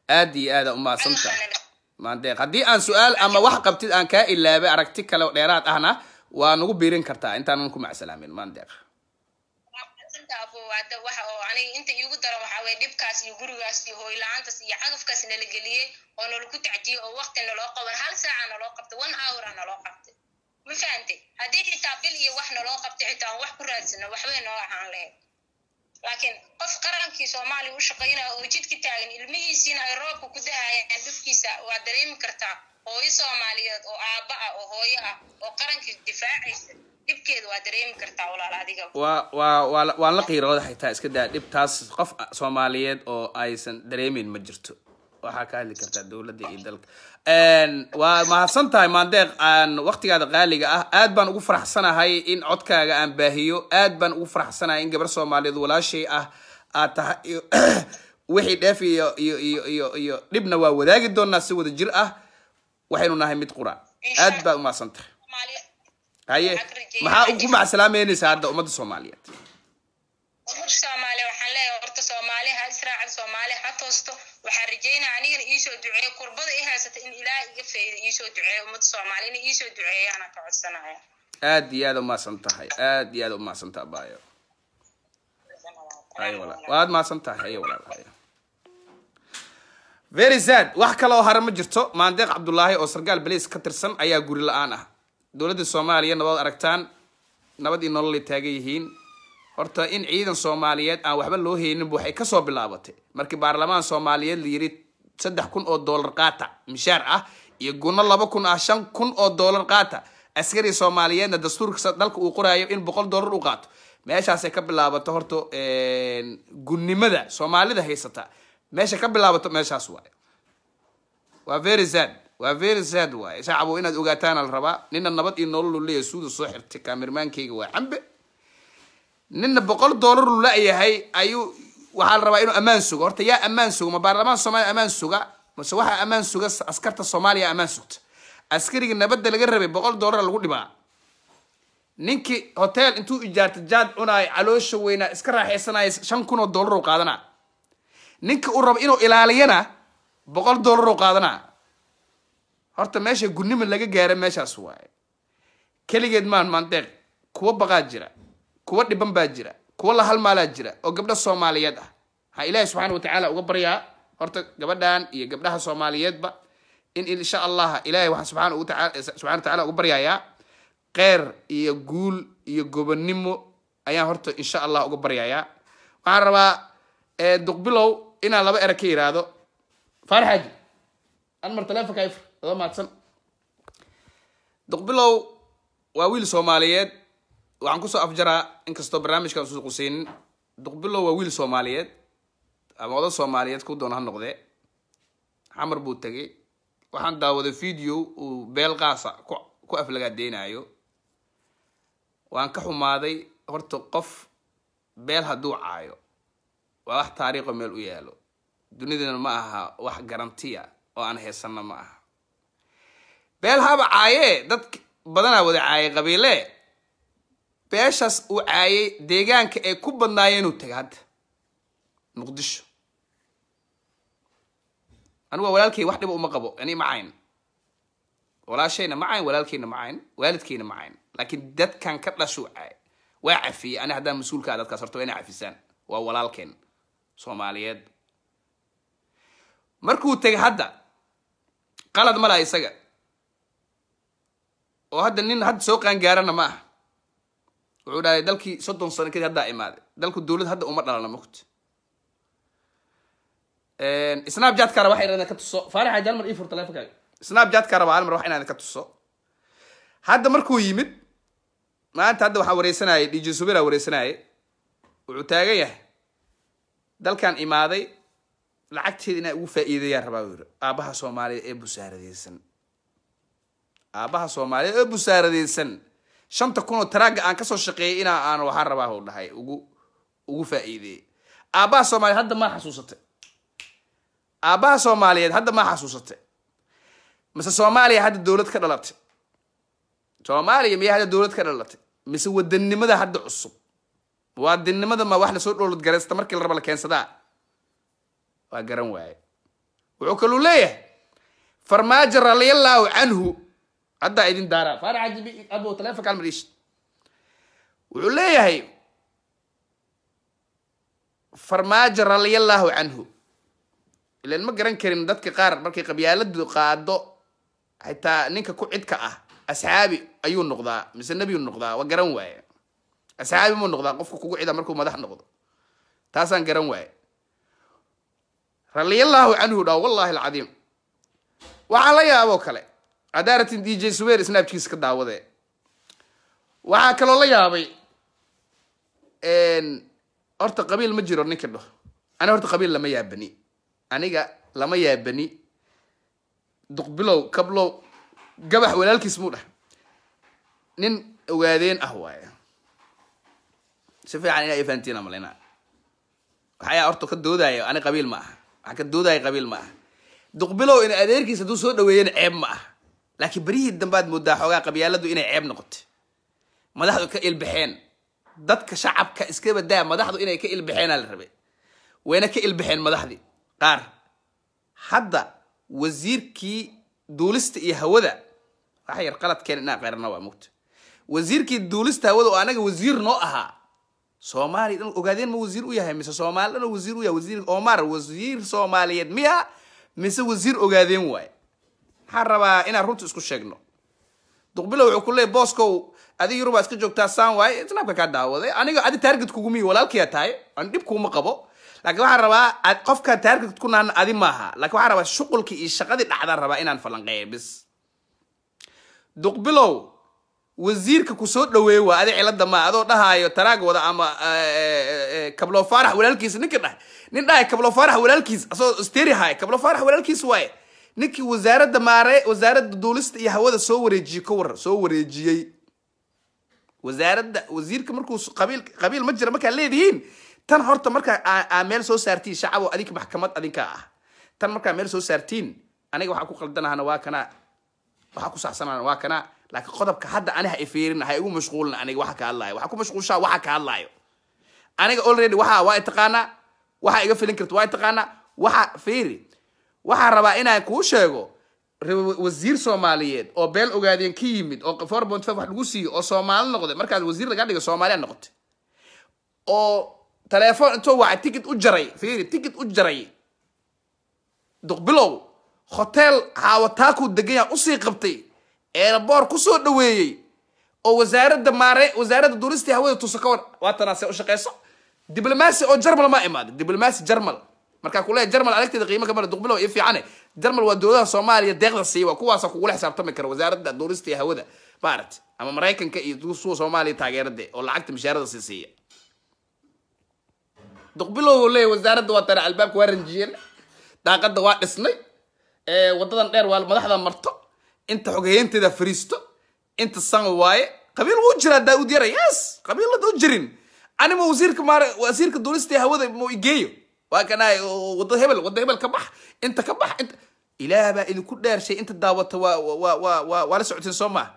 aad iyo aada umahadsantahay maandeeq haddii aan su-aal ama wax qabtid aan kaa ilaabay aragti kale oo dheeraad ahna waa nagu biirin kartaa intaanan ku macsalaamin maandeeq abo hadda waxa oo aniga inta iigu daran waxaa weye dhibkaas iyo gurigaas iyo hooyla-aantaas iyo cagafkaas nala geliyey oo nalagu tacdiyey oo waqti naloo qaban hal saaca naloo qabtay one hour a naloo qabtay ma fahantay haddii xitaa bil iyo wax naloo qabtay xitaa aan wax ku raadsano waxbay noo ahaan lahayd laakiin qof qarankii soomaaliya u shaqaynaya oo jidka taagan ilmihiisiina ay roobka ku dahayaan dhibkiisa waa dareemi kartaa hooyo soomaaliyeed oo aabba ah oo hooyo ah oo qarankii difaacaysa dhibkeeda waa dareemi kartaa walaal adiga waa waa waa waan la qiirooda xitaa iska daa dhibtaas qof soomaaliyeed oo aysan dareemeyn ma jirto waxaa ka hadli kartaa dowladda iyo dalka waa mahadsan tahay maandeeq aan waktigaada qaaliga ah aad baan ugu faraxsanahay in codkaaga aan baahiyo aad baan ugu faraxsanahay in gabar soomaaliyeed walaashay ah aad tahay iyo wixii dheef iyo iyo iyo iyo iyo dhibna waa wadaagi doonaa si wada jir ah waxaynu nahay mid qura aad baa umahadsan tahay Soomaaliya haye maxaa ugu macsalaameynaysaa hadda ummadda soomaaliyeed ummadda soomaaliya waxaan leeyahay horta soomaali ha israacad soomaali ha toosto waxaan rajeynaya anigana iisoo duceeyo kurbada i haysata in ilaah iga fayda iisoo duceeyo ummadda soomaali inay iisoo duceeyaana ka codsanaya aad iyo aad umahadsan tahay aad iyo aad umahadsan tahay abayo haye walaal waad mahadsan tahay haye walaal haye very sad wax kale oo hare ma jirto maandeeq cabdulaahi oo sargaal baliis ka tirsan ayaa guri la-aan ah dowladda soomaaliya nabad aragtaan nabad iyo nolol ay taagan yihiin horta in ciidan soomaaliyeed aan waxba loo hayninba waxay kasoo bilaabatay markii baarlamaan soomaaliyeed la yiri saddex kun oo doolar qaata mishaar ah iyo gunno laba kun ah shan kun oo doolar qaata askari soomaaliyeedna dastuurka dalka uu qoraayo in boqol doolar u qaato meeshaasay ka bilaabato horta gunnimada soomaalida haysata meesha ka bilaabato meeshaas waaye waa very sad waa very sad waaye shacabo inaad ogaataana la rabaa nina nabad iyo nolol leeyahay suuda soo xirtay kaamirmaankayga waa cambe nina boqol doolar lu la-yahay ayuu waxaa la rabaa inuu ammaan sugo horta yaa ammaan suga ma baarlamaan soomaaliya ammaan suga mase waxaa ammaan suga askarta soomaaliya ammaan sugta askariga nabadda laga rabay boqol doolar lagu dhibaa ninkii hotel intuu ijaarta jaad cunaay caloosha weynaa iska raaxaysanaya shan kun oo doolar u qaadanaa ninka uu rabo inuu ilaaliyana boqol doolar u qaadanaa horta meesha gunnima laga gaara meeshaas waaye keligeed maan maandeeq kuwa baqaa jira kuwa dhiban baa jira kuwa la halmaalaa jira oo gabdho soomaaliyeed ah waxaa ilaahi subxaana watacaala uga baryaa horta gabadhan iyo gabdhaha soomaaliyeedba in insha allah ilahay waxaa subxaana ugu taala subxana watacaala uga baryayaa qeyr iyo guul iyo gobonnimo ayaan horta insha allah uga baryayaa waxaan rabaa duqbilow inaan laba ere ka yiraahdo faarax xaaji anmar taleefonka ifr adoo mahadsan duqbilow waa wiil soomaaliyeed waxaan kusoo afjaraa inkastoo barnaamijkan usu quseynin duqbilow waa wiil soomaaliyeed ama oda soomaaliyeed ku doona ha noqdee xamar buu tegay waxaan daawaday video uu beel qaasa ku ku aflagaadeynayo waan ka xumaaday horta qof beel hadduu caayo waa wax taariikho meel u yaalo dunidana ma aha wax garantiya oo aan heesanna ma aha beel haba caayee dad badanaa wada caayay qabiile beeshaas uu caayay deegaanka ay ku badnaayeen uu taga hadda muqdisho anigu waa walaalkay wax dhiba uma qabo ani ma cayn walaashayna ma cayn walaalkayna ma cayn waalidkayna ma cayn laakiin dadkan ka dhashuu caay waa cafiyey ani haddaan mas-uulkaa dadkaas horta waa inay cafisaan waa walaalkeen soomaaliyeed markuu tegay hadda qalad ma laha isaga oo hadda nin hadda soo qaangaarana ma aha wuxuu dhahay dalkii soddon sano kadib haddaa imaaday dalku dowlad hadda uma dhalana mugta snapchat-ka raba waxa inaan ka tuso faarax xaaji hal mar ii fur telefonkaaga snapchat-ka raba hal mar wax inaan ka tuso hadda markuu yimid maanta hadda waxaa wareysanayay dj subira wareysanayay wuxuu taagan yahay dalkan imaaday lacagteeda inaa ugu faa'iideeyaan rabaa u yiri aabaha soomaaliyeed ee busaaradeysan aabaha soomaaliyeed ee busaaradeysan shanta kun oo taraaga aan kasoo shaqeeyay inaa aan waxaan rabaa u dhahay ugu ugu faa'iideeyey aabaha soomaaliyeed hadda maa xasuusatay aabaha soomaaliyeed hadda maa xasuusatay mise soomaaliya hadda dowlad ka dhalatay soomaaliya miyaa hadda dowlad ka dhalatay mise wadanimada hadda cusub muwaadinnimada ma wax lasoo dhowlad garaysta markii la raba la keensadaa waa garan waaye wuxuu kaluu leeyahay farmaajo radiallahu canhu haddaa idin daaraa faarax cajibi abo taleefonka almariish wuxuu leeyahay farmaajo radiallahu canhu ilan ma garan karin dadka qaar markay qabyaaladu qaado xitaa ninka ku cidka ah asxaabi ayuu noqdaa mise nebiyuu noqdaa waa garan waaye asxaabi muu noqdaa qofka kugu cida markuu madax noqdo taasaan garan waaye radiallahu canhu dhaa wallahi alcadiim waxaa la yaaboo kale adaaratin d j suwer snabkiisa ka daawadee waxaa kaloo la yaabay horta qabiil ma jiro ninka dhaho ani horta qabiil lama yaabani aniga lama yaabani duqbilow kablow gabax walaalkiis muu dhah nin ogaadeen ah waaye si fiican inaa ifahantiin amalina waxayaa horta ka doodaayo ani qabiil ma aha waxaa ka doodaayo qabiil ma aha duqbilow in adeerkiis hadduu soo dhaweeyana ceeb ma aha laakiin berihii dambaad moodaa xoogaa qabyaaladu inay ceeb noqotay madaxdu ka ilbaxeen dadka shacabka iska badaa madaxdu inay ka ilbaxeenaa la rabay wayna ka ilbaxeen madaxdii qaar hadda wasiirkii duulista iyo hawada waxa yar qaladkeen inaan qeyrana waa mugta wasiirkii duulista hawada oo anaga wasiir noo ahaa soomaaliya dhan ogaadeen ma wasiir u yahay mise soomaali dhan wasiir u yahay wasiir omar wasiir soomaaliyeed miya mise wasiir ogaadeen waaye maxaan rabaa inaan runta isku sheegno duqbilo wuxuu ku leeyay booskow adiga yurubaa iska joogtaa saan waaye snabka kaa daawaday aniga adi taarget kugumi walaalkiyaa tahay aan dhib kuuma qabo laakiin waxaan rabaa qofka taarget ku naan adi maaha lakin waxaan rabaa shuqulkii iyo shaqadii dhacdaan rabaa inaan falanqeeyo bis duqbilow wasiirka kusoo dhaweeye waa adi cilada maa adoo dhahaayo taraag wada ama kablo faarax walaalkiisa ninka dhahay nin dhahay kablo faarax walaalkiis asagoo steri haay kablo faarax walaalkiis waaye ninkii wasaaradda maare wasaaradda duulista iyo hawada soo wareejiyey ka war soo wareejiyey wasaaradda wasiirka markuu qabiil qabiil ma jira markaa leedihiin tan horta markaa aa meel soo saartiin shacabo adinka maxkamad adinkaa ah tan markaa meel soo saartiin aniga waxaa ku qaldanahana waa kana waxaa ku saxsanahana waa kana laakiin qodobka hadda ani ha ifiirin ha igu mashquulin aniga waxa ka hadlaayo waxaa ku mashquulshaa waxa ka hadlaayo aniga already waxa waa taqaanaa waxa iga filin karta waa taqaanaa waxa fiiri waxaa rabaa inaan kuu sheego wasiir soomaaliyeed oo beel ogaadeen ka yimid oo four point five wax lagu siiyo oo soomaali noqday markaas wasiir laga dhiga soomaaliya noqotay oo telefoon intuu wacay ticket u jaray fiiri ticket u jaray duqbilow hotel haawataakuu degan yaha usii qabtay eeraboor kusoo dhaweeyey oo wasaaradda maare wasaaradda duulistii hawada tuso ka war waatanaase u shaqeyso diblomacy oo jarmal ma imaada diblomacy jarmal markaa kuleeya jarmal aragteeda qiimo kamara duqbilow ii fiicane jarmal waa dowladaha soomaaliya deeqda siiya waa kuwaasa kugula xisaabtami kara wasaaradda duulistii hawada maaragta ama maraykanka iyo suwa soomaaliya taageerade oo lacagta mishaarada sii siiya duqbilow leeya wasaaradda waa tana albaabka waa ranjiyeen daaqada waa dhisnay wadadan dheer waa madaxda marto inta xoghayeynteeda fariisto inta san waaye qabiil wuu jiraa daauud yara yes qabiilada u jirin anima wasiirka maar wasiirka duulistii hawada mu igeeyo waa kana wada hebel wada hebel ka bax inta ka bax inta ilaah baa idinku dheershay inta daawata waa waa waa waa waa la socoteen soo maa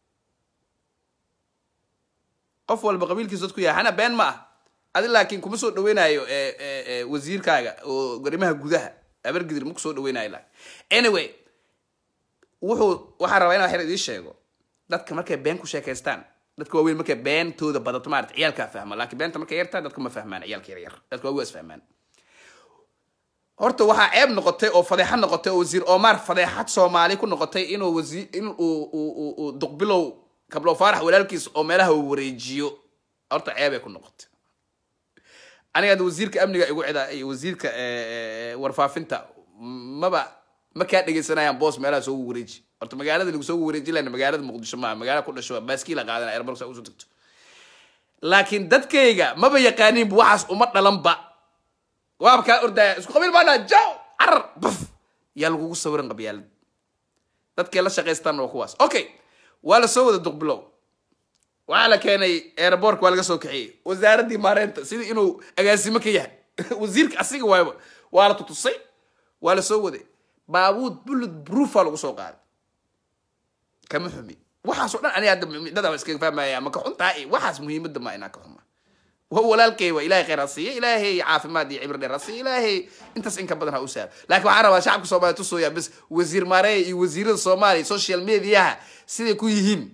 qof walba qabiilkiisa dadku yahay hana been ma ah adi laakiin kuma soo dhaweynayo wasiirkaaga oo garimaha gudaha abargidir ma kusoo dhaweynayo la anyway wuxuu waxaa rabaa inaa xer idiin sheego dadka markay been ku sheekaystaan dadka waaweyn markay beentooda badato maarata ciyaalkaa fahma laakiin beenta markay yartaa dadka ma fahmaan ciyaalka yar yar dadka waaweyn is fahmaan horta waxaa ceeb noqotay oo fadeexad noqotay oo wasiir omar fadeexad soomaali ku noqotay inuu wasiir in uu uu uu duqbilow kablo faarax walaalkiis oo meelaha uu wareejiyo horta ceebay ku noqotay aniga hadda wasiirka amniga igu cidaa iyo wasiirka warfaafinta maba ma kaa dhegeysanayaan boos meelaha soogu wareeji horta magaalada lagu soogu wareeji lahna magaalada muqdisho maaha magaala ku dhasho baaskiila qaadana airborg saa usoo tagto laakiin dadkayga maba yaqaaniinba waxaas uma dhalanba waaba kaa ordaya isku qabiil baana jaw carar baf yaa lagugu sawiran qabyaalad dadkay la shaqaystaanna waa kuwaas okay waa la soo wada duqbilow waxaa la keenay airbortka waa laga soo kaxiyey wasaaraddii maareynta sidii inuu agaasimo ka yahay wasiirka asiga waayba waa la tutusay waa la soo waday baabuud bullet proofa lagu soo qaaday kama xumi waxaas oo dhan ani hadda midada iskaga fahmaya ma ka xuntaa waxaas muhiimadda ma inaa ka xuma waa walaalkay waa ilaahay khayr ha siiya ilaahay caafimaad iyo cibri dheer ha siiya ilaahay intaas in ka badan ha u saaro laakiin waxaan rabaa shacabka soomaaliya tusooyaa bas wasiir maareya iyo wasiirada soomaaliya social mediaha siday ku yihiin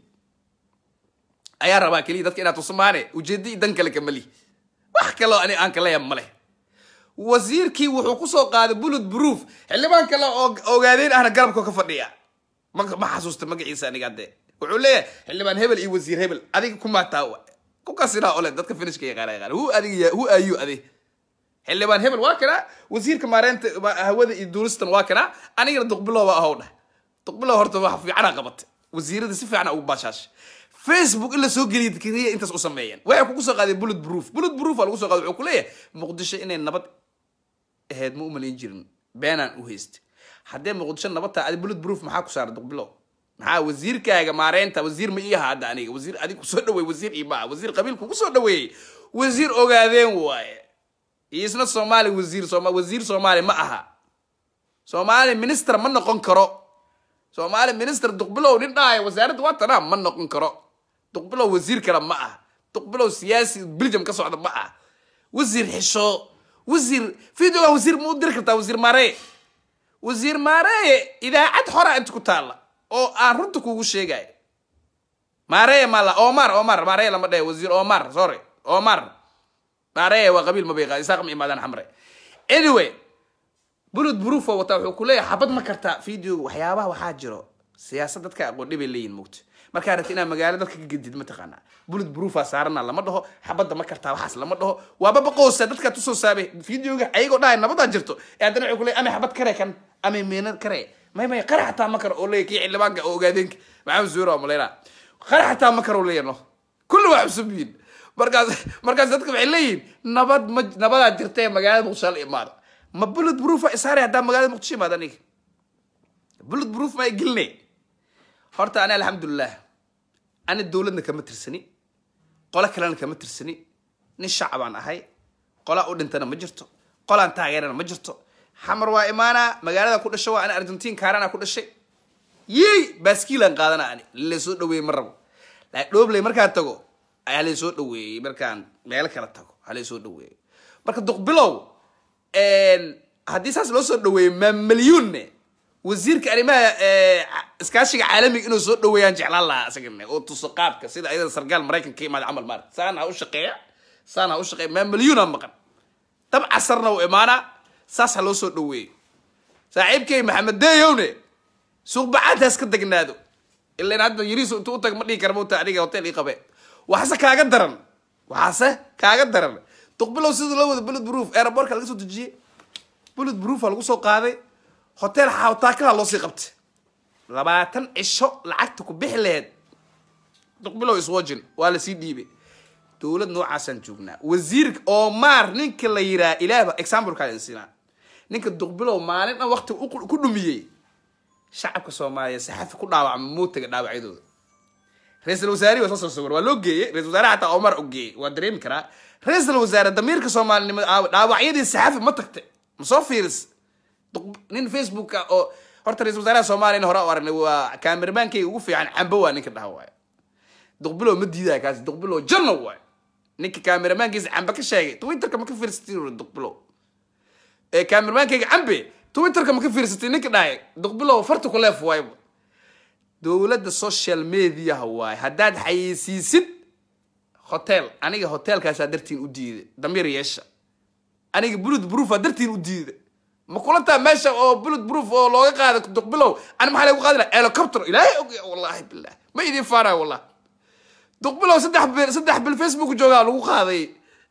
ayaa rabaa keliya dadka inaad tusmaane ujeedda iyo dan kale kama lihi wax kaloo ani aan kaleya ma leh wasiirkii wuxuu kusoo qaaday bullet proof xildhibaan kale oo ogaadeen ahna garabka ka fadhiya ma ma xasuusta magaciisa aniga dee wuxuu leeyahay xildhibaan hebel iyo wasiir hebel adiga kumaataa kukasinaa ole dadka finishka yaqaana yaqaana hu adiga hu ayu adi xildhibaan hebel waa kana wasiirka maareynta hawada iyo duulistan waa kana anigana duqbilow waa ahow dheh duqbilow horta wax fiicana qabatay wasiirada si fiican ugu baashaashay facebook in la soo geliya keliya intaas u sameeyeen waxay kugu soo qaaday bullet proof bullet proof aa lagu soo qaaday wuxuu ku leeyahay muqdisho inay nabad ahayd ma u malayn jirin beenaan u haystay haddee muqdisho nabad tahay adi bullet proof maxaa ku saaray duqbilow maxaa wasiirkaaga maareynta wasiir ma ii aha hadda aniga wasiir adig kusoo dhaweey wasiir ii maaha wasiir qabiil kugu soo dhaweeyey wasiir ogaadeen waaye iyo isna soomaali wasiir sooma wasiir soomaali ma aha soomaali minister ma noqon karo soomaali minister duqbilow nin dhahaya wasaaradda waa tanaa ma noqon karo duqbilow wasiir kale ma ah duqbilow siyaasi belgium ka socda ma ah wasiir xisho wasiir videoga wasiir ma u diri kartaa wasiir maareye wasiir maareye idaacad xora inta ku taalla oo aan runta kugu sheegayo maareye mala omar omar maareye lama dhahe wasiir omar sorry omar maareye waa qabiil mabayqa isaaq ma imaadaan xamre anyway bulud buruufo wataa wuxuu ku leeyahay xabad ma kartaa videoga waxyaabaha waxaa jiro siyaasad dadka aqoon dhibay leeyihin mugta markaa rabti inaad magaalo dadka ka gedid mataqaanaa bulud buruufaa saarana lama dhaho xabadda ma kartaa waxaas lama dhaho waaba baqoosa dadkaa tusoo saabay videoga ayagoo dhahay nabadaa jirto ee haddana wuxuu ku leeyahay amay xabad kare kan amay meenad kare may may qara xataa ma karo oo leeyahy kii xildhibaanka oo ogaadeenka maxamed zuura oo maleyna qara xataa ma karo leeyahy no kulli waa cusub yihin markaas markaas dadka waxay leeyihin nabad ma nabadaa jirta ee magaalada muqdisho la imaado ma bullet proof isaare haddaa magaalada muqdisho imaado aniga bullet proof ma geline horta ani alxamdulilah ani dowladna kama tirsani qolo kalena kama tirsani nin shacabaan ahay qolaa u dhintana ma jirto qolaan taageerana ma jirto xamar waa imaanaa magaalada ku dhasho waa ani argentiin kaarana ku dhashay yey baaskiilaan qaadana ani lasoo dhaweeyey ma rabo laakiin dhoobley markaan tago ayaa laysoo dhaweeyey markaan meelo kala tago ayaa laysoo dhaweeyey marka duqbilow haddii saas loo soo dhaweeyey ma milyuunne wasiirka arrimaha iskaashiga caalamiga inuu soo dhaweeyaan jeclaan lahaa isagana oo tuso qaabka sida ayada sargaal maraykanka ka imaada camal maarata saan ha u shaqeeya saan ha u shaqeeya ma milyuuna maqan dab casarna uu imaanaa saas ha loo soo dhaweeyo saaxiibkay maxamed deyowne suuq bacaadtaas ka degnaado ilan hadda yariisu intuu u tag ma dhihi kara mauta aniga hotel ii qabe waxaase kaaga daran waxaase kaaga daran duqbilow sida loo wada bullet proof aerobortka laga soo dejiyey bullet proofa lagu soo qaaday hotel xawtaakala loo sii qabtay labaatan cisho lacagta ku bixi laheyd duqbilow iswajin waa lasii dhiibay dowlad noocaasaan joognaa wasiirka omar ninka la yiraa ilaahba exampleka siinaa ninka duqbilow maalin dhan wakti ku dhumiyey shacabka soomaaliya saxafi ku dhaawacma mootaga dhaawacyadooda ra-iisal wasaarihi waa soo soo sawir waa loo geeyey ra-isul wasaare xataa omar u geeyey waa dareemi karaa ra-iisal wasaare damiirka soomaalinimada aawa dhaawacyadii saxafi ma tagtay ma soo fiiris nin facebooka oo horta ra-isul wasaaraha soomaliya hore u aragnay waa kaamirmaankayga ugu fiican cambo waa ninka dhaha waayo duqbilow ma diidaya kaasi duqbilow janno waayo ninka kaamiramaankiisa cambe ka sheegay twitterka ma ka fiirsatay duqbilow ee kaamirmaankayga cambe twitterka ma ka fiirsatay ninka dhahay duqbilow farta ku leef waayba dowladda social mediaha waaye haddaad xayeysiisid hotel aniga hotelkaasaa dartiin u diiday damiir yeesha aniga bullet proofa dartiin u diiday ma kulantaa meesha oo bullet proof oo looga qaada duqbilow ani maxaa lagu qaadi laha helicopter ilaahay og wallahi bilah ma idin faanaya wallah duqbilow saddex bil saddex bil facebook joogaa lagu qaaday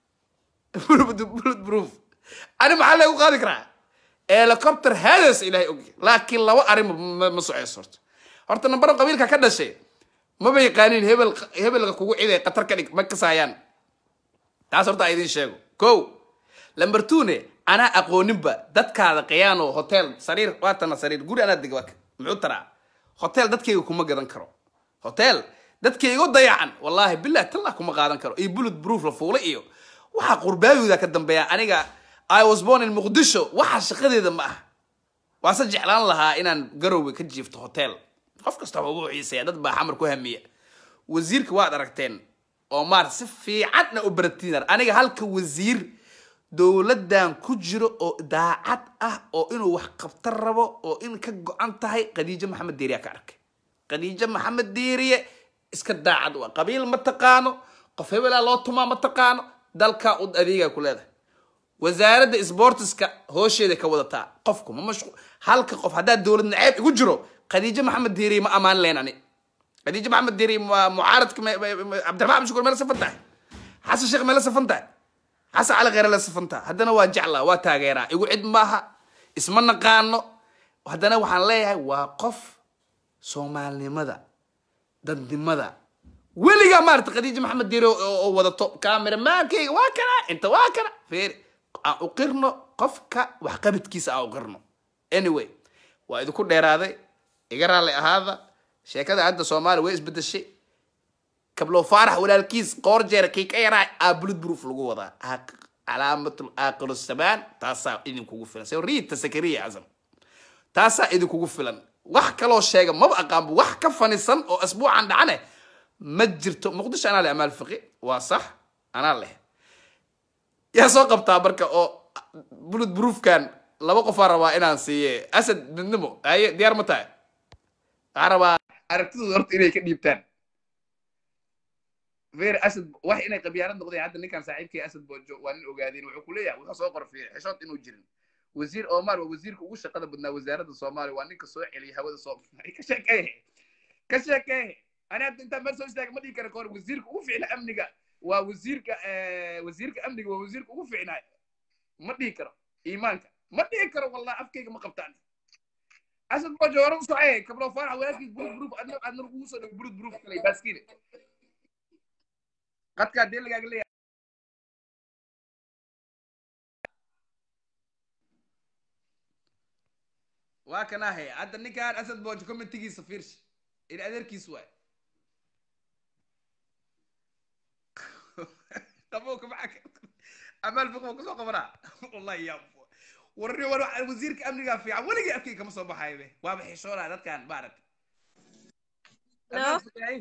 bullet proof ani maxaa lagu qaadi karaa helicopter hades ilaahay og laakiin laba arrin ma soceyso horta horta nambaro qabiilka ka dhashay maba yaqaanin hebel hebelka kugu ciday qatar ka dhig ma kasaayaan taas horta idin sheego ko lamber twone anaa aqooninba dadkaada khiyaano hotel sariir waatana sariir guri anaa deg muxuu taraa hotel dadkayga kuma gadan karo hotel dadkaygo dayacan wallahi bilah tallah kuma qaadan karo iyo bullet proof la fuulay iyo waxaa qurbaayooda ka dambeeya aniga i was born in muqdisho waxa shaqadeeda ma ah waase jeclaan lahaa inaan garowga ka jiifto hotel qof kasta wuxuu xiiseeya dad baa xamar ku hamiya wasiirka waad aragteen oo maar si fiicanna u baratiinar aniga halka wasiir dowladdan ku jiro oo daacad ah oo inuu wax qabta rabo oo in ka go-an tahay khadiijo maxamed deeriya ka arkay khadiijo maxamed deeriye iska daacad u ah qabiil ma taqaano qof hebelaa loo tumaa ma taqaano dalkaa u adeegaa ku leedahay wasaaradda sportiska hoosheeda ka wadataa qofku ma mashqu halka qof haddaa dowlad naceeb igu jiro khadiijo maxamed deeriye ma ammaan leen ani khadiijo maxamed deeriye waa mucaaradka me- me- me- cabdiraxmaan abdi shukur meela safan tahay xasan sheekh meela safan tahay xasan cali kheyre la safan tahay haddana waa jeclaa waa taageeraa igu cid maaha isma naqaano haddana waxaan leeyahay waa qof soomaalinimada dadnimada weligaa maarata khadiija maxamed diire oo oo wadato kameramaankeyga waa kana inta waa kana feer aan u qirno qofka waxqabadkiisa aan u qirno anyway waa idinku dheeraaday iga raalli ahaada sheekada hadda soomaaliya way isbedeshay kablo faarax walaalkiis qoor jeer kii ka yaraa aa bulud proof lagu wadaa Aaq- calaamatul aaqiru samaan taasaa idinkugu filan se riita sakariya casam taasaa idinkugu filan wax kaloo sheega maba aqaanba wax ka fanisan oo asbuucan dhacane ma jirto muqdisho anaa leh amaal fiqi waa sax anaa leh yaa soo qabtaa marka oo bulud proofkan laba qofaa rabaa inaan siiye asad midnimo haye diyaar ma tahay waxaa rabaa aragtidooda horta inay ka dhiibtaan feer asad wax inay qabyaarad noqdeen hadda ninkan saaxiibkii asad boojo waa nin ogaadeen wuxuu ku leeyahay wuxuu soo qor fiir xishood inuu jirin wasiir omar waa wasiirka ugu shaqada badnaa wasaaradda soomaaliya waa ninka soo celiyay hawada soo ka sheekeeye ka sheekeeye ani hadda intaan meel soo istaaga ma dhihi kara kahor wasiirka ugu ficna amniga waa wasiirka eh, wasiirka amniga waa wasiirka ugu ficnaa ma dhihi karo iimaanka ma dhihi karo wallahi afkayga ma qabtaan asad boojo hore usoo cayay kablo faarax walaalkiis burud buruuf adna adna kugu soo dhago burud buruuf kale baaskiile qadkaa dee lagaaga leeyahay waa kanaahe hadda ninkaan asad boojo commentigiisa fiirsh in adeerkiis waay qabowka maxaa ka amaal fiqo kusoo qabanaa wallahi yaa warri war wasiirka amnigaa fiican weligii afkay kama soo baxayo be waaba xishoonaa dadkaan maaragtay Hello?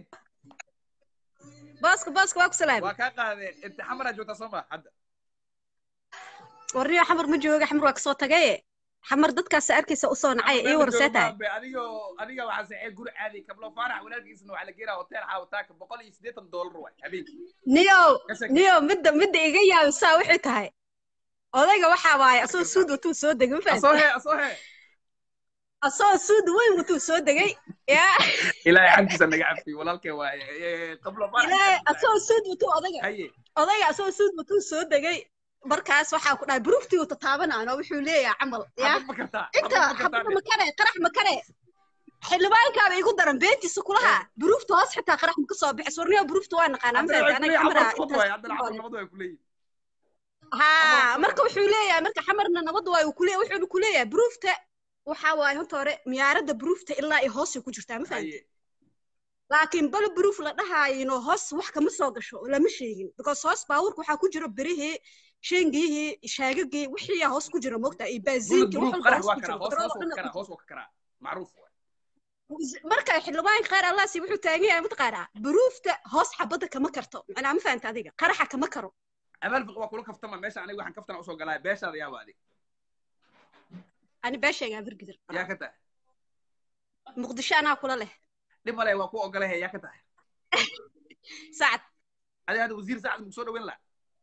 booska booska waa ku salaam waa kaa qaadeen inta xamaraa joogtaa soo ma hadda warniyo xamar ma jooga xamar waa kasoo tagaye xamar dadkaas arkaysa usoo nacay ii warsee tahay adigo adiga waxaa saxee guri caadi kablo faarax walaalkiisna waxaa la geenaa hotel xaawataaka boqol iyo siddeetan doolar waay habeenkii niyo Ka shaki. niyo midda midda iga yaabisaa waxay tahay odayga waxaa waaye asoo suud watuu soo degay ma asoo fahamtay hee asoo hee asoo suud weyn watuu soo degay yaa ilaahay xaggiisa naga cafiy walaalkee waaye qablo ilaahay asoo suud watuu odayga haye odayga asoo suud watuu soo degay markaas waxaa ku dhahay buruuftii uu tataabanaan oo wuxuu leeyahay camal yaa xabad ma kartaa inta xabad ma kartaa xabada makare qarax makare xildhibaankaaba igu daran beentiisa kulaha buruufta hoos xitaa qarax maka soo bixis warniyo buruufta waa naqaanaa ma haddana fahamtay way anaga kuleeyihin xamara xabad xabad waay haddana xabad nabad way kuleeyihin haa marka wuxuu leeyahay marka xamarna nabad waay uu kuleeyahay wuxuuna ku leeyahay buruufta waxaa waaye horta hore miyaaradda buruufta ilaa iyo hoosay ku jirtaa ma fahamtay haye laakiin bal buruuf la dhahaayino hoos wax kama soo gasho lama sheegin because hoos baabuurka waxaa ku jiro berihii sheengiyihii shaagagii wixii yaa hoos ku jira moogta iyo bulud baaziinkii wax buruuf walba qarax hoos waa ku karaa jiro hoos hoos waa ka karaa hoos batrool oo dhan waa ka karaa macruuf waay marka xildhibaanka qaar allah si wuxuu taagan yahay mataqaanaa buruufta hoos xabadda kama karto macnaa ma fahanta adiga qaraxa kama karo amaal fiq waa kula kaftama meesha aniga waxaan kaftana usoo galaa beeshaada yaaba adig ani beeshaygaa birgidir yaa ka tahay muqdisho anaa kula leh dhib male waa ku ogolahe yaa ka tahay sacad adiga hadda wasiir saacad muku soo dhaweyn laha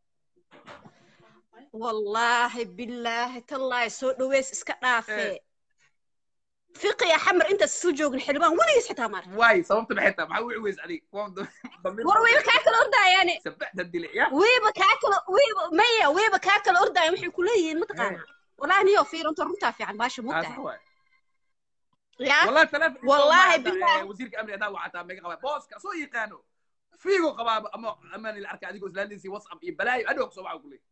wallaahi bilaahi tallaahi soo dhaweys iska dhaafee fiqiya xamar intaas soo joogin xildhibaan weligiis xitaa maar waay sababta maxay tahay maxaa u ciweys adig war weyba kaa kala ordaayaane sabexda dile ya weyba kaa kala weyba maya weyba kaa kala ordaayan waxay kuleeyihiin mataqaanaa wallaahi niyo fiirinto runtaa fiican baasha Ah, mugtahay sax waay yaa والله تلف والله بالله. وزير امري هذا وعطا ميغا قبا بوسكا سو يقانو فيغو قبا اما امان الاركا اديكو سلاليسي واتساب بلاي ادوك سو معو كلي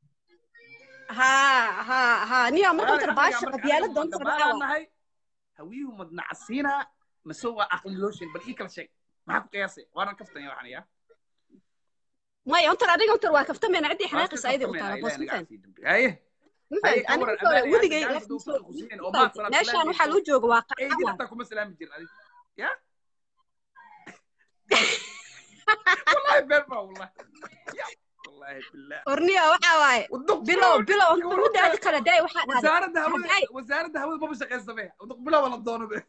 ها ها ها niyo marka tar baasha qabyaalad doonta dhacaa nahay hawiyu madna casina مسوى عقل لوشن بل ايكل شيء معك قياسي وانا كفتن يا وحنا يا maya ontar adiga ontar waa kaftameen ciddii xanaaqisa ayadii u taala boos ma fahamtid ايه ma fahamtid aniga ontar weligay meeshaan waxaa loo jooga waa ايه qarxa دي waay حتى كم سلام جير يا والله بيرفع billah orniya waxaa waaye Waduq bilow bilow bilow anta midaadi kale daay waxaa dhahday wasaaradda hawada Hadday- wasaaradda hawada maba shaqaysame waduq bilow la doono be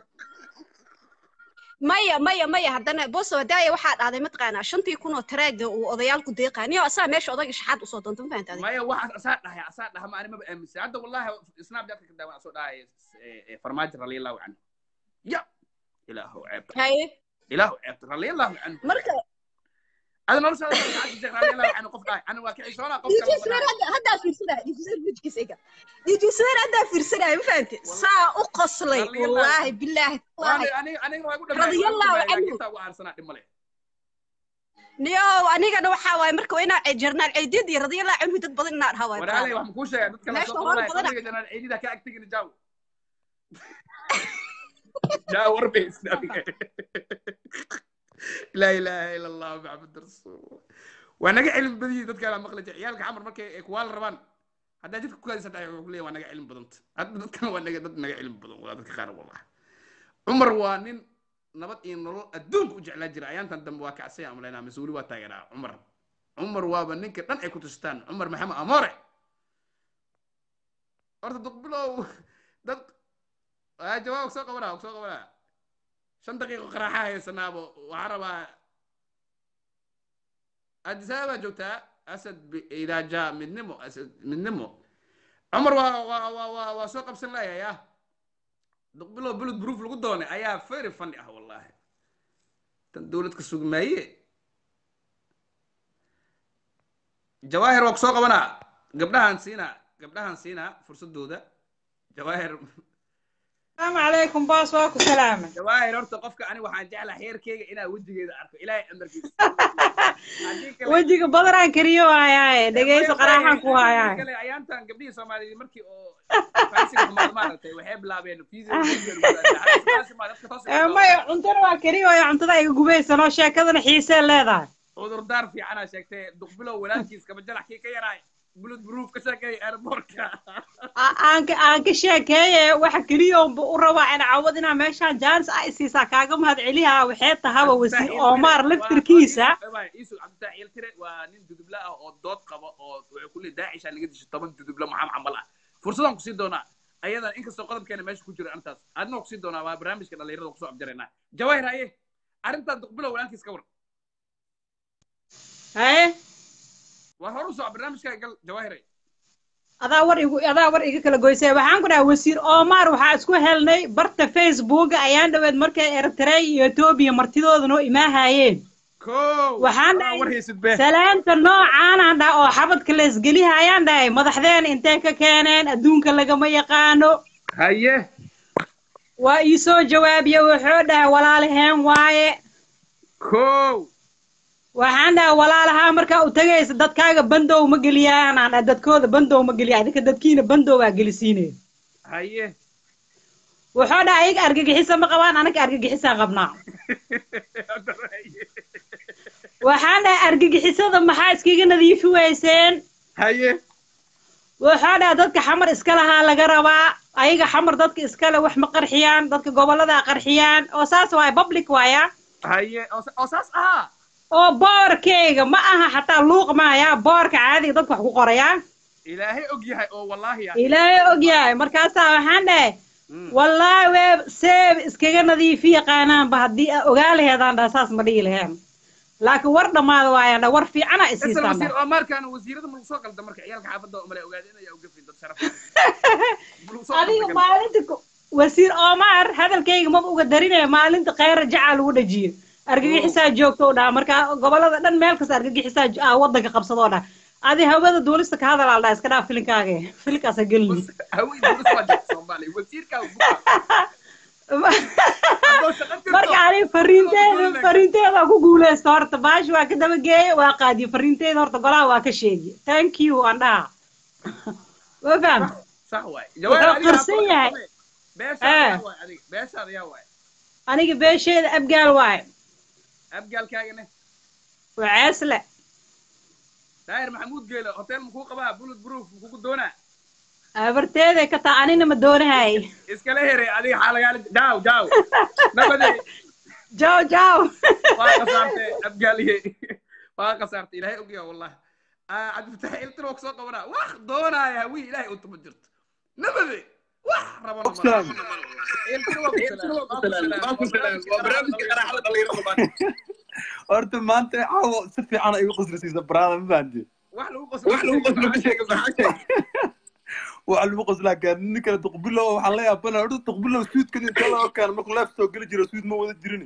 maya maya maya haddana boso daaya waxaa dhahday mataqaanaa shantii kun oo taraaga uu odayaalku deeqaa niyo asaa meesha odayga shaxaad usoo doonta ma fahantaadi maya waxaas asaa dhahay asaa dhaha ma ani maba aaminsan hadda wallahi snapchat ka daawan asoo dhahay farmaajo raliallahu canhu ya ilaahu ceebta haye ilaahu ceebta raliallahu canhu marka ada noloshaada sheekh raliallahu canhu qof dhahay ani waa ka cishoonaa qof kale dijuseer hadda haddaa fiirsanaya dijuseer wejkiisa iga dijuseer haddaa fiirsanaya ma fahanti saa u qoslay Radiallahu wallaahi bilaahi wallaahi aniga aniga waa igu Radiallahu dhamaa canhu. intaa ugu aarsanaa dhib male niyow anigana waxaa waaye marka waa inaa jarnaal ceydid iyo radiyallahu canhu dad badan inaa dhahaa waaye waraaley waxaan kuu sheegay dadka la Meesha soo hor qabanaya badan. qabriga janaan ciidida ka agtigina jaaw jaaw warbe islaamiga laa ilaaha ila allah maxamed rasuul waa naga cilmi badiyey dadka la maqli jira ciyaalka xamar markay ay kuwaala rabaan haddaa jidka ku haysan tahay wuxuu ku leeyahay waa naga cilmi badanta hadda dadkan waa naga dad naga cilmi badan waa dadka qaar wallah cumar waa nin nabad iyo nolol adduunka u jeclaa jira ayaantan dambe waa kacsay aan malaynaa mas-uuli waa taageeraa cumar cumar waaba ninka dhan ay ku tustaan cumar maxamed amoore horta duqbilow dad aa jawaab soo qabanaa soo qabanaa shan daqiiqo qaraaxa haysanaabo waxaa rabaa addis ababa joogtaa asad idaa jaa midnimo asad midnimo cumar waa waa waa waa waa soo qabsan layahay ah duqbilow bulud proof lagu doonay ayaa very funny ah wallahi tan dowlad ka sugi maaye jawaahir waa ku soo qabanaa gabdhahan siinaa gabdhahan siinaa fursadooda jawaahir السلام عليكم باص واكو سلامة jawaahir horta qofka ani waxaan jeclaa heerkeyga inaa wejigeeda arko ilaahay amarkiisa Haddii kale- وجهك بدران كريو هاي دقيس قراحان كو Haddii هاي kale ayaantan gabdhihii soomaaliyeed markii oo faansiga xumaad maaragtay waxay bilaabeen ما عنتنا waa kariyo ay cuntada ay gubaysan sheekadana xiisee leedahay cudurdaar fiicanaa sheegtay duqbilow walaalkiis kaba jalax kii ka yaraay bulud proof ka sheegay airportka aan ka aan ka sheekeeye waxa kaliya u rabaa in cawad inaa meeshaan jaanis ay siisaa kaaga mahad celiha waxay tahaba wasiir Omar laftirkiisa isu cabditax yeltire waa nin dudubla ah oo dood qaba oo wuxuu ku leeyahay daacisha laga disho toban dudubla maxam camal ah fursadaan kusii doonaa ayadan inkastoo qodobkeena meesha ku jiro arrintaas adnoo kusii doonaa waa barnaamijka dhalinyarada kusoo abjaraynaa jawaahir haye arrintan duqbilow walaalkiis ka war haye war hor u soco barnaamijkaa gal jawaahiray adaa war igu adaa war iga kala goysay waxaan ku dhahay wasiir Omar waxaa isku helnay barta Facebook ayaan dhaweed markay Eritrea iyo Ethiopia martidooda noo imaahayeen ko Waxaan Waa dhahay- war haysid be salaanta noocaan aan dhaha oo xabadka la isgeliha ayaan dhahay madaxdeen intee ka keeneen adduunka lagama yaqaano haye waa ii soo jawaabiye wuxuu dhahay walaalaheen waaye ko waxaan dhahay walaalahaa markaa u tagaysa dadkaaga bandow ma geliyaan aan dhahay dadkooda bandow ma geliya adinka dadkiina bandow aa gelisiinaya haye wuxuu dhahay ayaga argagixisa ma qabaan anaga argagixisaan qabnaa waxaan dhahay argagixisada maxaa iskaga nadiifi weyseen haye wuxuu dhahay dadka xamar iska lahaa laga rabaa ayaga xamar dadka iskale wax ma qarxiyaan dadka gobolada qarxiyaan oo saas waay public waaya haye oo sa- oo saas ahaa oo boorkeyga ma aha xataa luuq maaya boorka caadiga dadka wax ku qoraya ilaahay og yahay oo wallaahi ah ilaahay og yahay markaasaa waxaan dhahay Mm. wallaahi weeb seeb iskaga nadiifi yaqaanaanba haddii aa ogaa laheedaan dhaha saas ma dhihi laheen laakiin war dhammaada waayaan dhaha war fiicana isla isiisaan wasiir dhaha Omarkan wasiirada mulug soo qalda marka ciyaalka xaafadda umale ogaadeen ayaa uga fin dad sharaf mulug soo adiga qalda maalinta ku- wasiir omar hadalkayga maba uga darinaya maalinta khayra jaca lagu dhajiyo argagixisaa joogto u dhaha marka gobolada dhan meel kasta argagixisaa jo- aa wadanka qabsadoo dhaha adi hawada duulista ka hadal al dhaha iska dhaaf filinkaaga filinkaasa gelin haween dowladda waa jirta Soomaaliya wasiirka ugu Haddoo shaqo jirto, marka ani fariinteeda fariinteeda ku guuleysta horta baashi waa ka dabageeye waa qaadiye fariinteeda horta golaha waa ka sheegi thank you aan dhaha ma fahamta sax waay Wuxuu qarsan yahay. beeshaada Eh. yaa waay adiga beeshaada yaa waay aniga beesheeda abgaal waaye abgaalkaagana waa ceesle daahir maxamuud geelo hotel makuu qabaa bullet proof kugu doonaa abarteeday ka taa anina ma doonahay iskala here adiga xaa lagaala daaw daaw nabadey jaw jaw waa qasaartay abgaaliye waa qasaartay ilaahay ogyaa wallah Ah, cabdifatax iltir waa kusoo qabanaa wax doonaya hawi ilaahay unta ma jirto nabade wax rabana ma Salaam. iltir waa ku salaam. waa ku salaam waa barnaamijka qaraxada dhalinyarada maanta horta maanta caawo si fiican ay igu qoslaysiisa baraada ma fahanti wax lagu qoslo wax lagu qoslo ma sheega maxaa sheeg waxa lagu qoslaa gaar nin kale duqbilow waxaan la yaabana horta duqbilow suudkan inta loo keeno markuu leef soo geli jiro suud ma wada jirin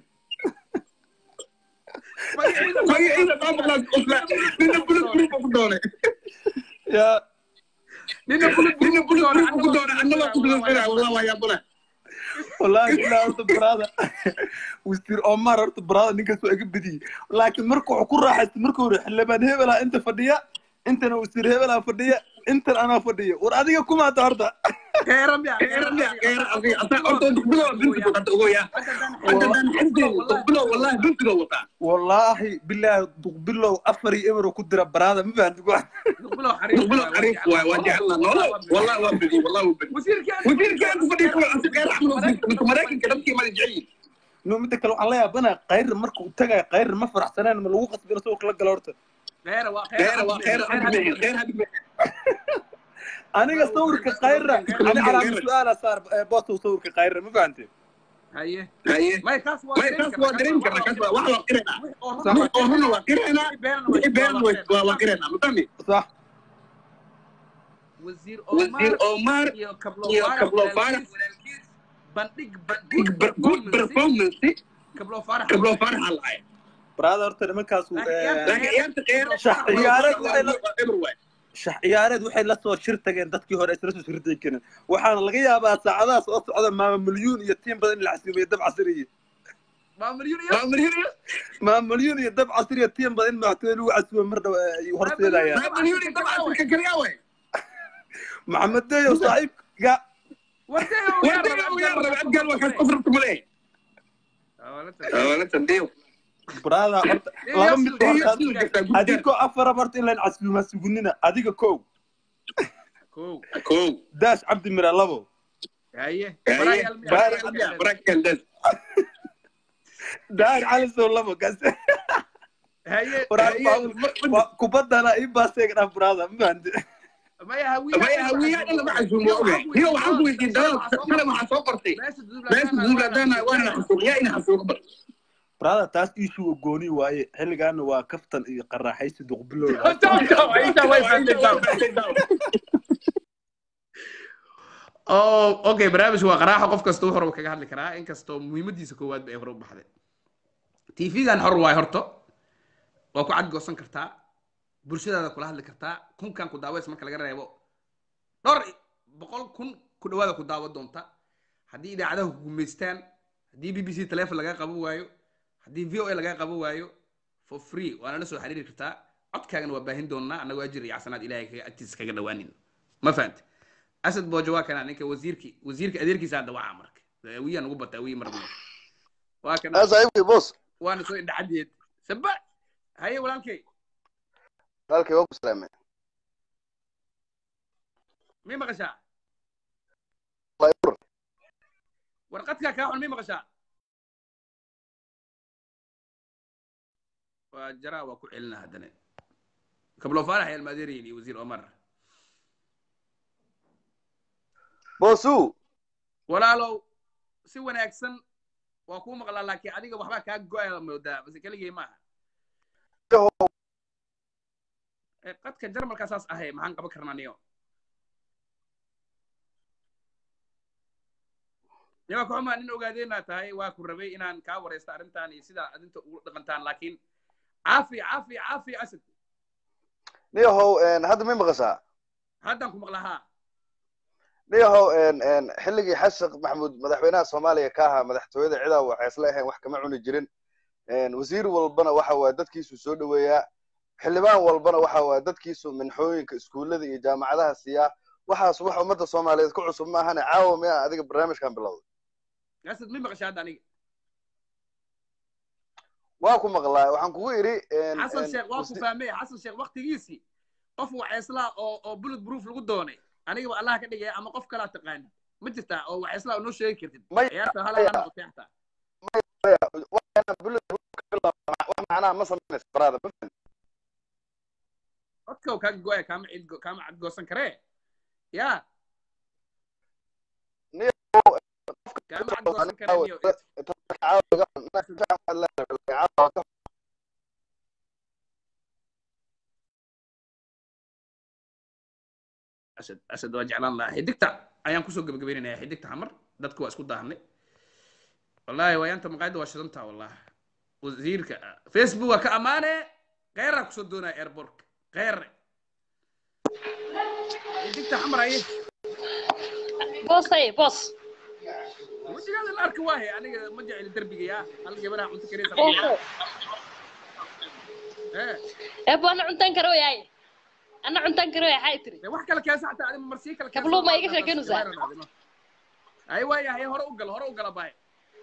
magaciisa maa maqlaa qoslaa nina bulug bulug ku doonay yaa nina bulug nina bulug bulug bulug ku doonay annaba qoslaysanaa wallah waa yaabana wallahi ilaa horta baraada wasiir omar horta baraada ninkaas waa iga badiyey laakiin marka wuxuu ku raaxaystay marka hore xildhibaan hebelaa inta fadhiya intana wasiir hebelaa fadhiya intan anaa fadhiya war adiga kumaata horta keeram ya keeram ya keeram adiga asaa horta duqbilow bintiga qata ogoya haddadan xisdeen duqbilow wallahi bintiga wataa wallaahi bilaahi duqbilow afar iyo eber ku dira baraada ma fahanti duqbilow xariif duqbilow xariif waay waa jecelna noolo wallahi waa bedi wallahi waa bedi wasiirkaan wasiirkaan ku fadhiya kuwa asi qeyr axmed minka maraykanka dadkii mala jecel no midda kale waxaan la yaabana kayr marka uu tagayo kayr ma faraxsaneen ma lagu qasbina soo kala gala horta keera waa khayr waa khayr khayr hadi aniga sawirka kayra ani calaamad su-aala saar boostow sawirka kayra ma fahante haye haye may kaas waa may kaas waa dareemi karna kaas waa wax waa qiraynaa wax oo runa waa qiraynaa wixii been waa waa qiraynaa ma fahmi sax wasiir wasiir omar iyo iyo kablo faarax faarax bandhig good performance kablo faarax kablo faarax alaay brada horta nimankaas Laakiin ciyaarta qeyr shax ciyaareed waxay la shax ciyaareed waxay la soo shir tageen dadkii hore isla soo shirtay keenan waxaana laga yaabaa saacadahaas oo socda maama milyuun iyo tiim badan in la xasuubiyo dab casriye maa milyuun iyo dab casriye tiim badan in madaxtooye lagu casuubiyo mar dhow ay horseedayaan maxamed deyo saaxiibka brada horta laba mid adigoo afara horta in layn casuuma sugunina adiga kow kow daas cabdi mira labo haye daar cali sow labo gas haye kubadana ii baaseega dhaa brada ma fahanti maya maya hawiyaa dhan lama casuumo oge hiyo waxaan ku weydiin dalal shalay waxaa soo qortay meesha duuladana waana xasuuq yaa ina xasuuq bar brada taas iishuga gooni waaye xilligaana waa kaftan iyo qaraaxaysi duqbilow oh okay barnaamijku waa qaraaxa qof kasta wuxuu rabo kaga hadli karaa inkastoo muhiimadiisa koowaad ba ay hore u baxday tv-gan xor waay horto waa ku cadgoosan kartaa bulshadaada kula hadli kartaa kunkan ku daaways marka laga reebo dhowr boqol kun ku dhawaada ku daawo doonta haddii idaacadaha ku gumaystaan haddii b b c telefon lagaa qaban waayo haddii v o a lagaa qaban waayo for free waana la soo xiriiri kartaa codkaagana waa baahin doonaa annagoo ajir iyo casanaad ilahay kaga agtiisa kaga dhawaanin ma fahante asad boojo waa kana ninka wasiirki wasiirka adeerkiisa hadda waa marka wiyaa nagu bata wiyi marna waa kana saaxiibkay boos waana soo indhacadeed saba haye walaalkay walaalkay waa ku salaamay mii maqashaa Wallahi ur. warqadkaa kaa xun mii maqashaa waa jaraa waa ku celina haddana kablo faarax ayaa almaadeerayin iyo wasiir omar boosu walaalow si wanaagsan waa kuu maqlaa laakiin adiga waxbaa kaa go-aya moodaa base keligay maaha Eh, qadka jarmalkaa saas ahay maxaan qaban karnaa niyo nimaa kuxumaa nin ogaadeenaa tahay waa ku rabay inaan kaa waraysta arrintan iyo sidaa adinta ugu dhaqantaan laakiin caafi caafi caafi asad niyahow hadda may maqashaa haddaan ku maqlahaa niyahow xilligii xashaq maxamuud madaxweynaha soomaaliya ka ahaa madaxtooyada cidaa waxay isla ahayn wax kama cuni jirin wasiir walbana waxa waaye dadkiisu soo dhoweeyaa xildhibaan walbana waxa waaye dadkiisu minxooyinka iskuullada iyo jaamacadaha siiyaa waxaas wax ummadda soomaaliyeed ku cusub maahane caawa miyaa adiga barnaamijkan bilowday asad mi maqasha hadda aniga waa ku maqlaa waxaan kugu idhi xasan sheekh waa ku fahmay xasan sheekh waktigiisii qof waxayslaa oo oo bullet proof lagu doonay anigaba allah ka dhigaya ama qof kalaa taqaanid ma jirtaa oo waxayslaa noo sheegi kartid Maya, ciyaarta halaa noqotay xataa wax macnaha ma samaynaysa baraada ma fahmi codka afka kaa goaya kaama cid kaama cadgoosan karee ya kaama cadgoosan karee niyo asad asad waa jeclaan lahaa xidigta ayaan kusoo gebagabeynaya xidigta xamar dadku waa isku daahnay wallahi wayaanta maqaayadda waa shidantaa wallahi wasiirka facebook waa ka ammaane kheyraa kusoo doonaya airbortka kheyre xidigta xamar aye boosay boos wejigaada la arki waahe aniga ma jeceli derbiga yaa hal gabadha cunto kareysa booso ee eebo ana cuntaan karo yahay ana cuntaan karo yahay xay tiri dee wax kale keesa xataa adiga marsii kale Kablo ma iga sheekeynaysaa? ay waaya haye hore u gal hore u gala baay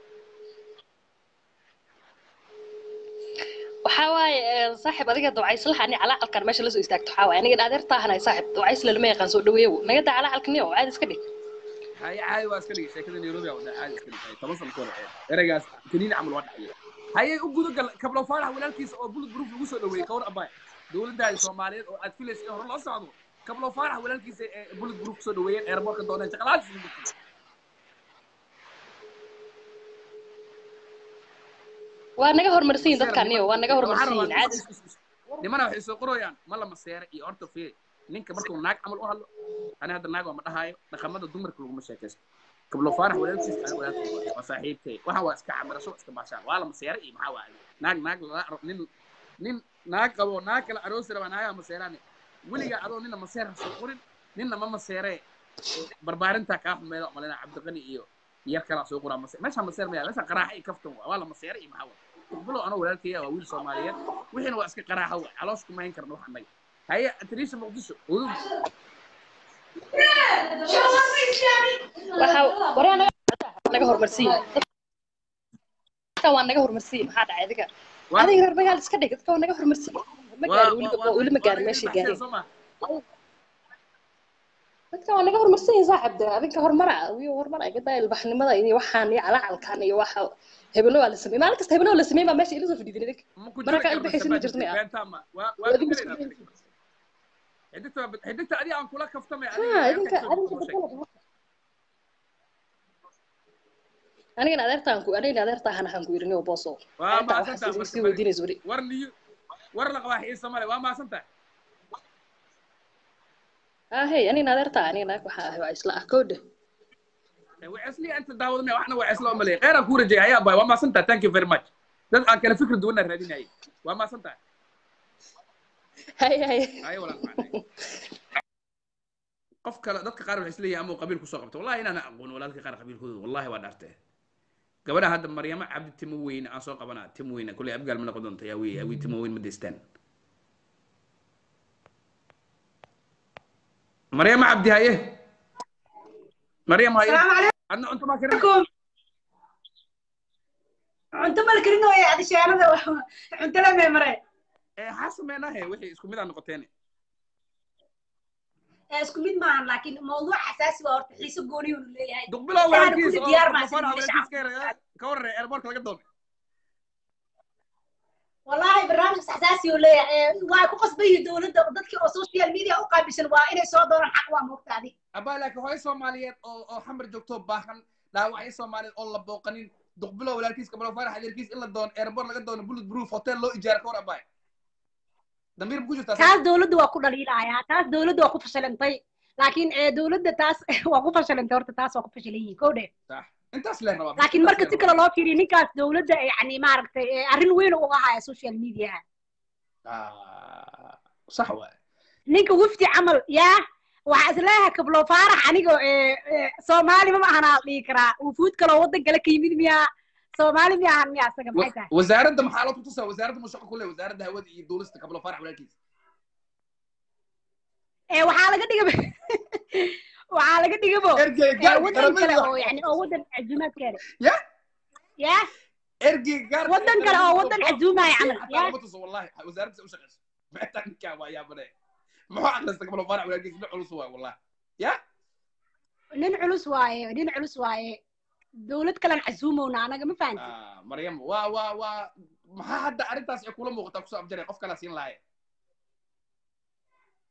waxaa waaye eh, saaxiib adiga dawcayslaha ani calacalkan meesha lasoo istaagto waxaa waaye aniga adeer taahanahay saaxiib dawcaysla lama yaqaan soo dhaweeyow naga daa calacalkaniyo caadi iska dhig haye caadi waa iska dhigay sheekada nairobi aa wadaa caadi iska dhigay toban sano kahor ereygaas kaniini camal waa dhacaya haye u guda gal kablo faarax walaalkiisa oo bullet proof lagu soo dhaweeyey kawar abaay dowladdaada soomaaliyeed oo aad filaysa in hore loo socdo kablo faarax walaalkiisa ee bullet proof kusoo dhaweeyeen airportka dooneen shaqalaadis waa naga horumarsan yihin dadkan niyo waa naga horumarsan yihin caadi nimana waxay soo qorayaan ma la maseere iyo horta fiiri ninka markuu naag camal u hadlo ani hadda naag waa ma dhahaayo dhaqamada dumarka laguma sheekaysto kablo faarax walaalkiis aniga walaalkay waa saaxiibkay waxaan waa iska camirasho iska baashaan waa la maseere iyo maxaa waa naag naag lala aro nin nin naag qabo naag kale aroosi rabaa naagaa maseeraane weligaa adoo nina maseer ha soo qorin ninna ma maseeree barbaarintaa kaa xumeeda malina cabdiqani iyo yar kalaa soo qoraa maseer meesha maseer maya meesha qaraaxa iyo kaftan waa waa la maseere iyo maxaa waa bilow anoo walaalkaya waa wiil soomaaliyeed wixiina waa iska qaraaxa wa caloosh kuma hayn karna wax annaga haye atiriisha muqdisho udug waxa waryaa naga naga horumarsan yihin dadkan waa naga horumarsan yihin maxaa dhacay adiga Waa- adiga reer magaal iska dhig dadka waa naga horumarsan yihin ma gaarin weliba weli ma gaarin meeshay gaareen dadka waa naga horumarsan yihin saaxib de adinka horumara wiyo horumar ay gadaa ilbaxnimada iyo waxaan iyo calacalkan iyo waxa hebelo waa la sameeyey maalin kasta hebelo la sameeyey baa meesha ila soo fadhiidin idinka marka ilbixaysin ma jirto ma ah xiddigta adiga aan kula kaftamay ha idinka adinka dadkana anigana adeertaan ku anigana adeertaan ahaan ku irin booso Waa adeertaa mahadsantahay, waxaa marka sii weydiinaysa weli war niyo war la qabaa xiisa male waa maasantahay ah hey anigana adeertaa anigana waxaa ahay waa isla ah koodhe وعسلي انت داودنا واحنا وعسلي امالي غير كوره جاي هيا باي وما سنتا ثانك يو فيري ماتش دد aan kala fikir duwana raadin hay waa ma santa hay hay ay wala qof kale dadka qaar waxay isleeyahay ama qabiil ku soo qabto wallahi inaan aqoon walaalka qaar qabiilkooda wallahi waa dhaartay gabadha hadda maryama cabdi timo weyn aan soo qabanaa timo weyn kulay abgaal ma noqon doonta yaa wey awi timo weyn ma deystaan maryama cabdi haye maryam haye adna cunto ma karin cunto mal karin oo adi shaalada cunto la meemare ee ha sameynahe wixii isku mid aan noqoteen isku mid maahan laakiin mawduuc xasaasi waa horta xiiso gooni uu leeyahay duqbilow Intaana walaalkiis kulli oo diyaar baa telefon sidii haweenkiis ka yaray ka warray airportka laga doonay wallahi barnaamijkaas xasaasi uu leeyahay waa ku qasban yihiin dowladda dadkii oo social media u qaabilsan waa inay soo doonaan xaq waa moogtaadi abaa laakiin hooyo soomaaliyeed oo oo xamar joogto baahan dhaawacyo soomaaliyeed oo la booqanin duqbilow walaalkiis kabalo farax adeerkiis in la doono airport laga doono bullet proof hotel loo ijaara ka war abaay dambiir ku jirtaa taas dowladda waa ku dhaliilayaa taas dowladda waa ku fashilantay laakiin ee dowladda taas waa ku fashilantay horta taas waa ku fashilan yihiin kow dhe sax intaas leen rabaa laakiin marka si kale loo fiiriyo ninkaas dowladda yani maaragtay ee arrin weyn uga haya social mediaha Ah, sax waay ninka wifti camal yaa waxaa isleeyahay kablo faarax aniga ee, ee, soomaali ma ahanaa dhihi karaa wufuud kaloo waddan kale ka yimid miyaa soomaali miya ahan miya isaga maxay tahay wasaaradda maxaa loo tutusaa wasaaradda mushaqo ku leh wasaaradda hawada iyo duulista kabalo farax walaalkiis ee waxaa laga dhigaba waxaa laga dhigabo ergey ee, gaarka waddan kale qaramada oo yani oo waddan cazuumaad kale ya ya ergey gaarka waddan kale oo waddan cazuumaya camal حتى ya لو بتصل والله وزاره تسوي شغل ما تنكا يا بني ما هو عقل استقبل فرع ولا قيس نعل سوا والله يا nin culus waaye nin culus waaye dowlad kalen cazuumowna anaga ma fahanti آه مريم وا وا وا ما حد ارنتاس يكون موقتا كسو ابجري قف كلا سين لاي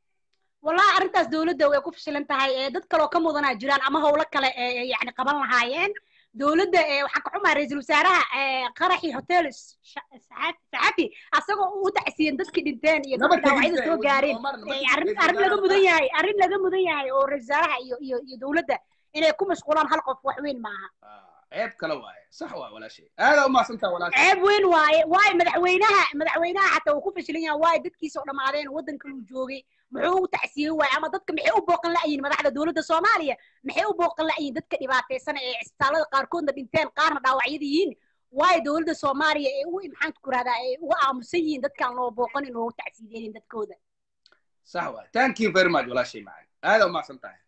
wallahi arrintaas dowladda way ku fashilan tahay ee dad kaloo ka mudanaa jiraan ama howlo kale ee yani qaban lahaayeen dowladda ee waxaan ka xumaa ra-iisul wasaaraha ee qaraxii hotel Sha- Saxafi saxafi asagoo u tacsiyen dadkii dhinteen iyo Nama dadkii dhaawacyada tegin soo de, gaareen Omar, nama ee tegin, arrin ra-iisul arrin laga wasaaraha mudan yahay arrin laga mudan yahay oo ra-isul wasaaraha iyo iyo iyo dowladda inay ku mashquulaan hal qof wax weyn maaha ceeb kale waaye sax waa walaashay aada u mahadsantaha walaashay ceeb weyn waaye waayo madaxweynaha madaxweynaha xataa uu ku fashilan yahay waayo dadkiisa oo dhammaadeen waddanka uu joogay muxuu u tacsiyey waaye ama dadka maxay u booqan la'yihin madaxda dowladda soomaaliya maxay u booqan la'yihin dadka dhibaataysan ee cisbitaalada qaarkoodna dhinteen qaarna dhaawacyada yihiin waayo dowladda soomaaliya ee ugu maxaan ku rahdaa ee uga aamusan yihiin dadkaan loo booqanin oo tacsiyeynin dadkooda sax waaye thank you very much walaashay macaan aada u mahadsan tahay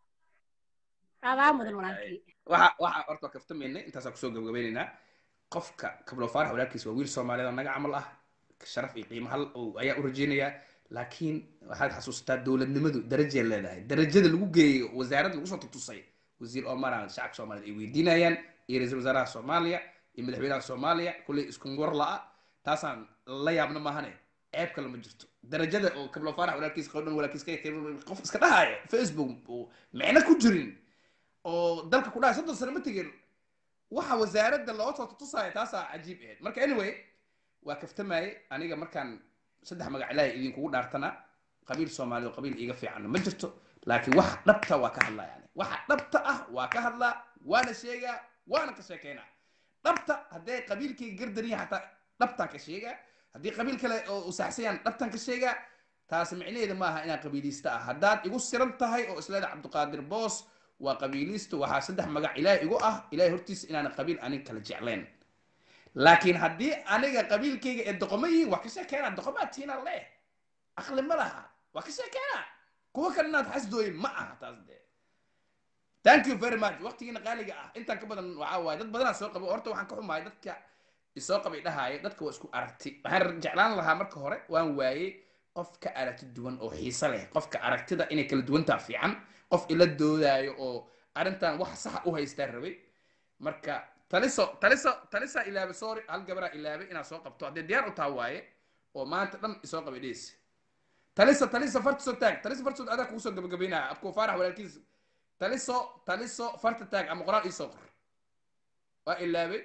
aadaa mudan walaalkii waxa waxa horta kaftamaynay intaasaan kusoo gabagabaynaynaa qofka kablo faarax walaalkiisa waa wiil soomaaliyeed oo naga camal ah sharaf iyo qiimo hal oo ayaa u rajaynayaa laakiin waxaad xasuusataa dowladnimadu darajay leedahay darajada lagu geeyo wasaaradda lagu soo tutusay wasiir omaraan shacabka soomaaliyeed ay weydiinayaan iyo ra-iisul wasaaraha soomaaliya iyo madaxweynaha soomaaliya kulley isku war la'a taasaan la yaabna maahane ceeb kale ma jirto darajada oo kablo faarax walaalkiisa qowdhan walaalkiisa qof iska dhahaayo facebook oo micno ku jirin oo dalka ku dhahay soddon sano ma tegin waxa wasaaradda loo soo tutusaya taasaa cajiib ahayd marka anyway waa kaftamaye aniga markaan saddex magac ilaahay idinkugu dhaartana qabiil soomaaliya oo qabiil iiga fiicanna ma jirto laakiin waxa dhabta waa ka hadlaa yani waxa dhabta ah waa ka hadlaa waana sheegaa waana ka sheekeynaa dhabta hadday qabiilkayga gardarin yahay xataa dhabtaan ka sheegaa haddii qabiil kale oo usaxsayaan dhabtaan ka sheegaa taasi micnaheeda maaha inaan qabiiliista ah haddaad igu siran tahay oo isleeda cabdiqaadir boos waa qabiiliista waxaa saddex magac ilaahay igu ah ilaahay hortiisa inaan qabiil anig kala jeclayn laakiin haddii aniga qabiilkayga ee doqomo yihiin waa ka sheekeenaa doqomaa tiina leh aqli ma laha waa ka sheekeenaa kuwa kale inaad xasdooyin ma aha taas dee thank you very much waqtigiina qaaliga ah intaan ka badan waxaa waaye dad badanaa soo qabo horta waxaan ka xumahay dadka isoo qabay dhahaayo dadka waa isku aragti waxaan jeclaan lahaa marka hore waan waayey qof ka aragti duwan oo xiise leh qofka aragtida inay kala duwantaa fiican qof ila doodaayo oo arrintan wax saxa u haystaa rabay marka taliso taliso talisaa ilaabe sorry hal gabaraa ilaabe inaad soo qabto haddii diyaar u taha waaye oo maanta dhan isoo qabay dhees taliso taliso farta soo taag taliso farta soo adaa kugu soo gabagabaynaya abkuu faarax walaalkiisa taliso taliso farta taag ama qoraal iisoo qor waa ilaabe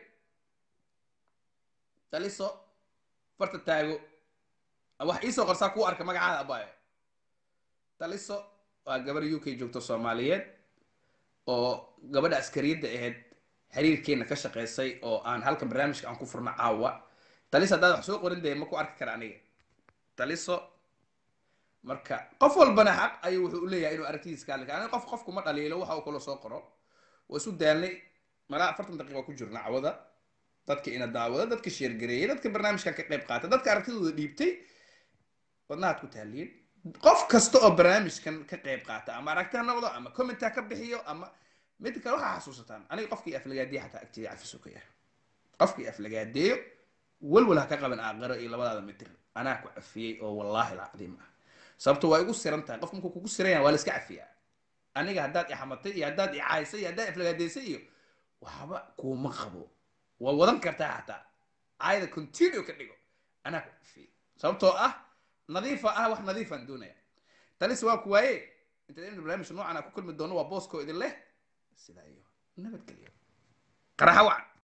taliso farta taago wax iisoo qorsaa kuu arka magacaada abaayo taliso waa gabar u k joogto soomaaliyeed oo gabadha askariyadda ahayd xiriirkeena ka shaqaysay oo aan halkan barnaamijka aan ku furno caawa taliso haddaad wax soo qorin dee ma ku arki kara aniga taliso marka qof walbana xaq ayuu wuxuu u leeyahay inuu aragtidiisa ka hadli kara aniga qof qofku ma dhaliilo waxa uu kaloo soo qoro waa isu daalnay malaa afartan daqiiqa ku jirna cawada dadka ina daawada dadka sheergareeyay dadka barnaamijkan ka qayb qaatay dadka aragtidooda dhiibtay wadnahaad ku taaliyin qof kasta oo barnaamijkan ka qayb qaata ama aragti ha noqdo ama comment ha ka bixiyo ama mid kale waxaa xasuusataan aniga qofkii aflagaadeeya xataa agteeda cafiso ka yahay qofkii aflagaadeeyo walwal ha ka qaban aaqaro iyo labadaada mitir anaa ku cafiyey oo wallaahi alcadiim ah sababto waa igu siran tahay qof markuu kugu siran yahay waa la iska cafiyaa aniga haddaad i xamatay iyo haddaad i caaysay iyo haddaad aflagaadeysay iyo waxba kuuma qabo waa wadan kartaa xataa caayada continue ka dhigo anaa ku cafiyey sababtoo ah nadiifa ah wax nadiifaan doonaya talis waa ku waaye intaad in barnaamij noocan a ku kulmi doono waa booskoo idin leh sidaa iyo nabadgelyo qaraxa wacan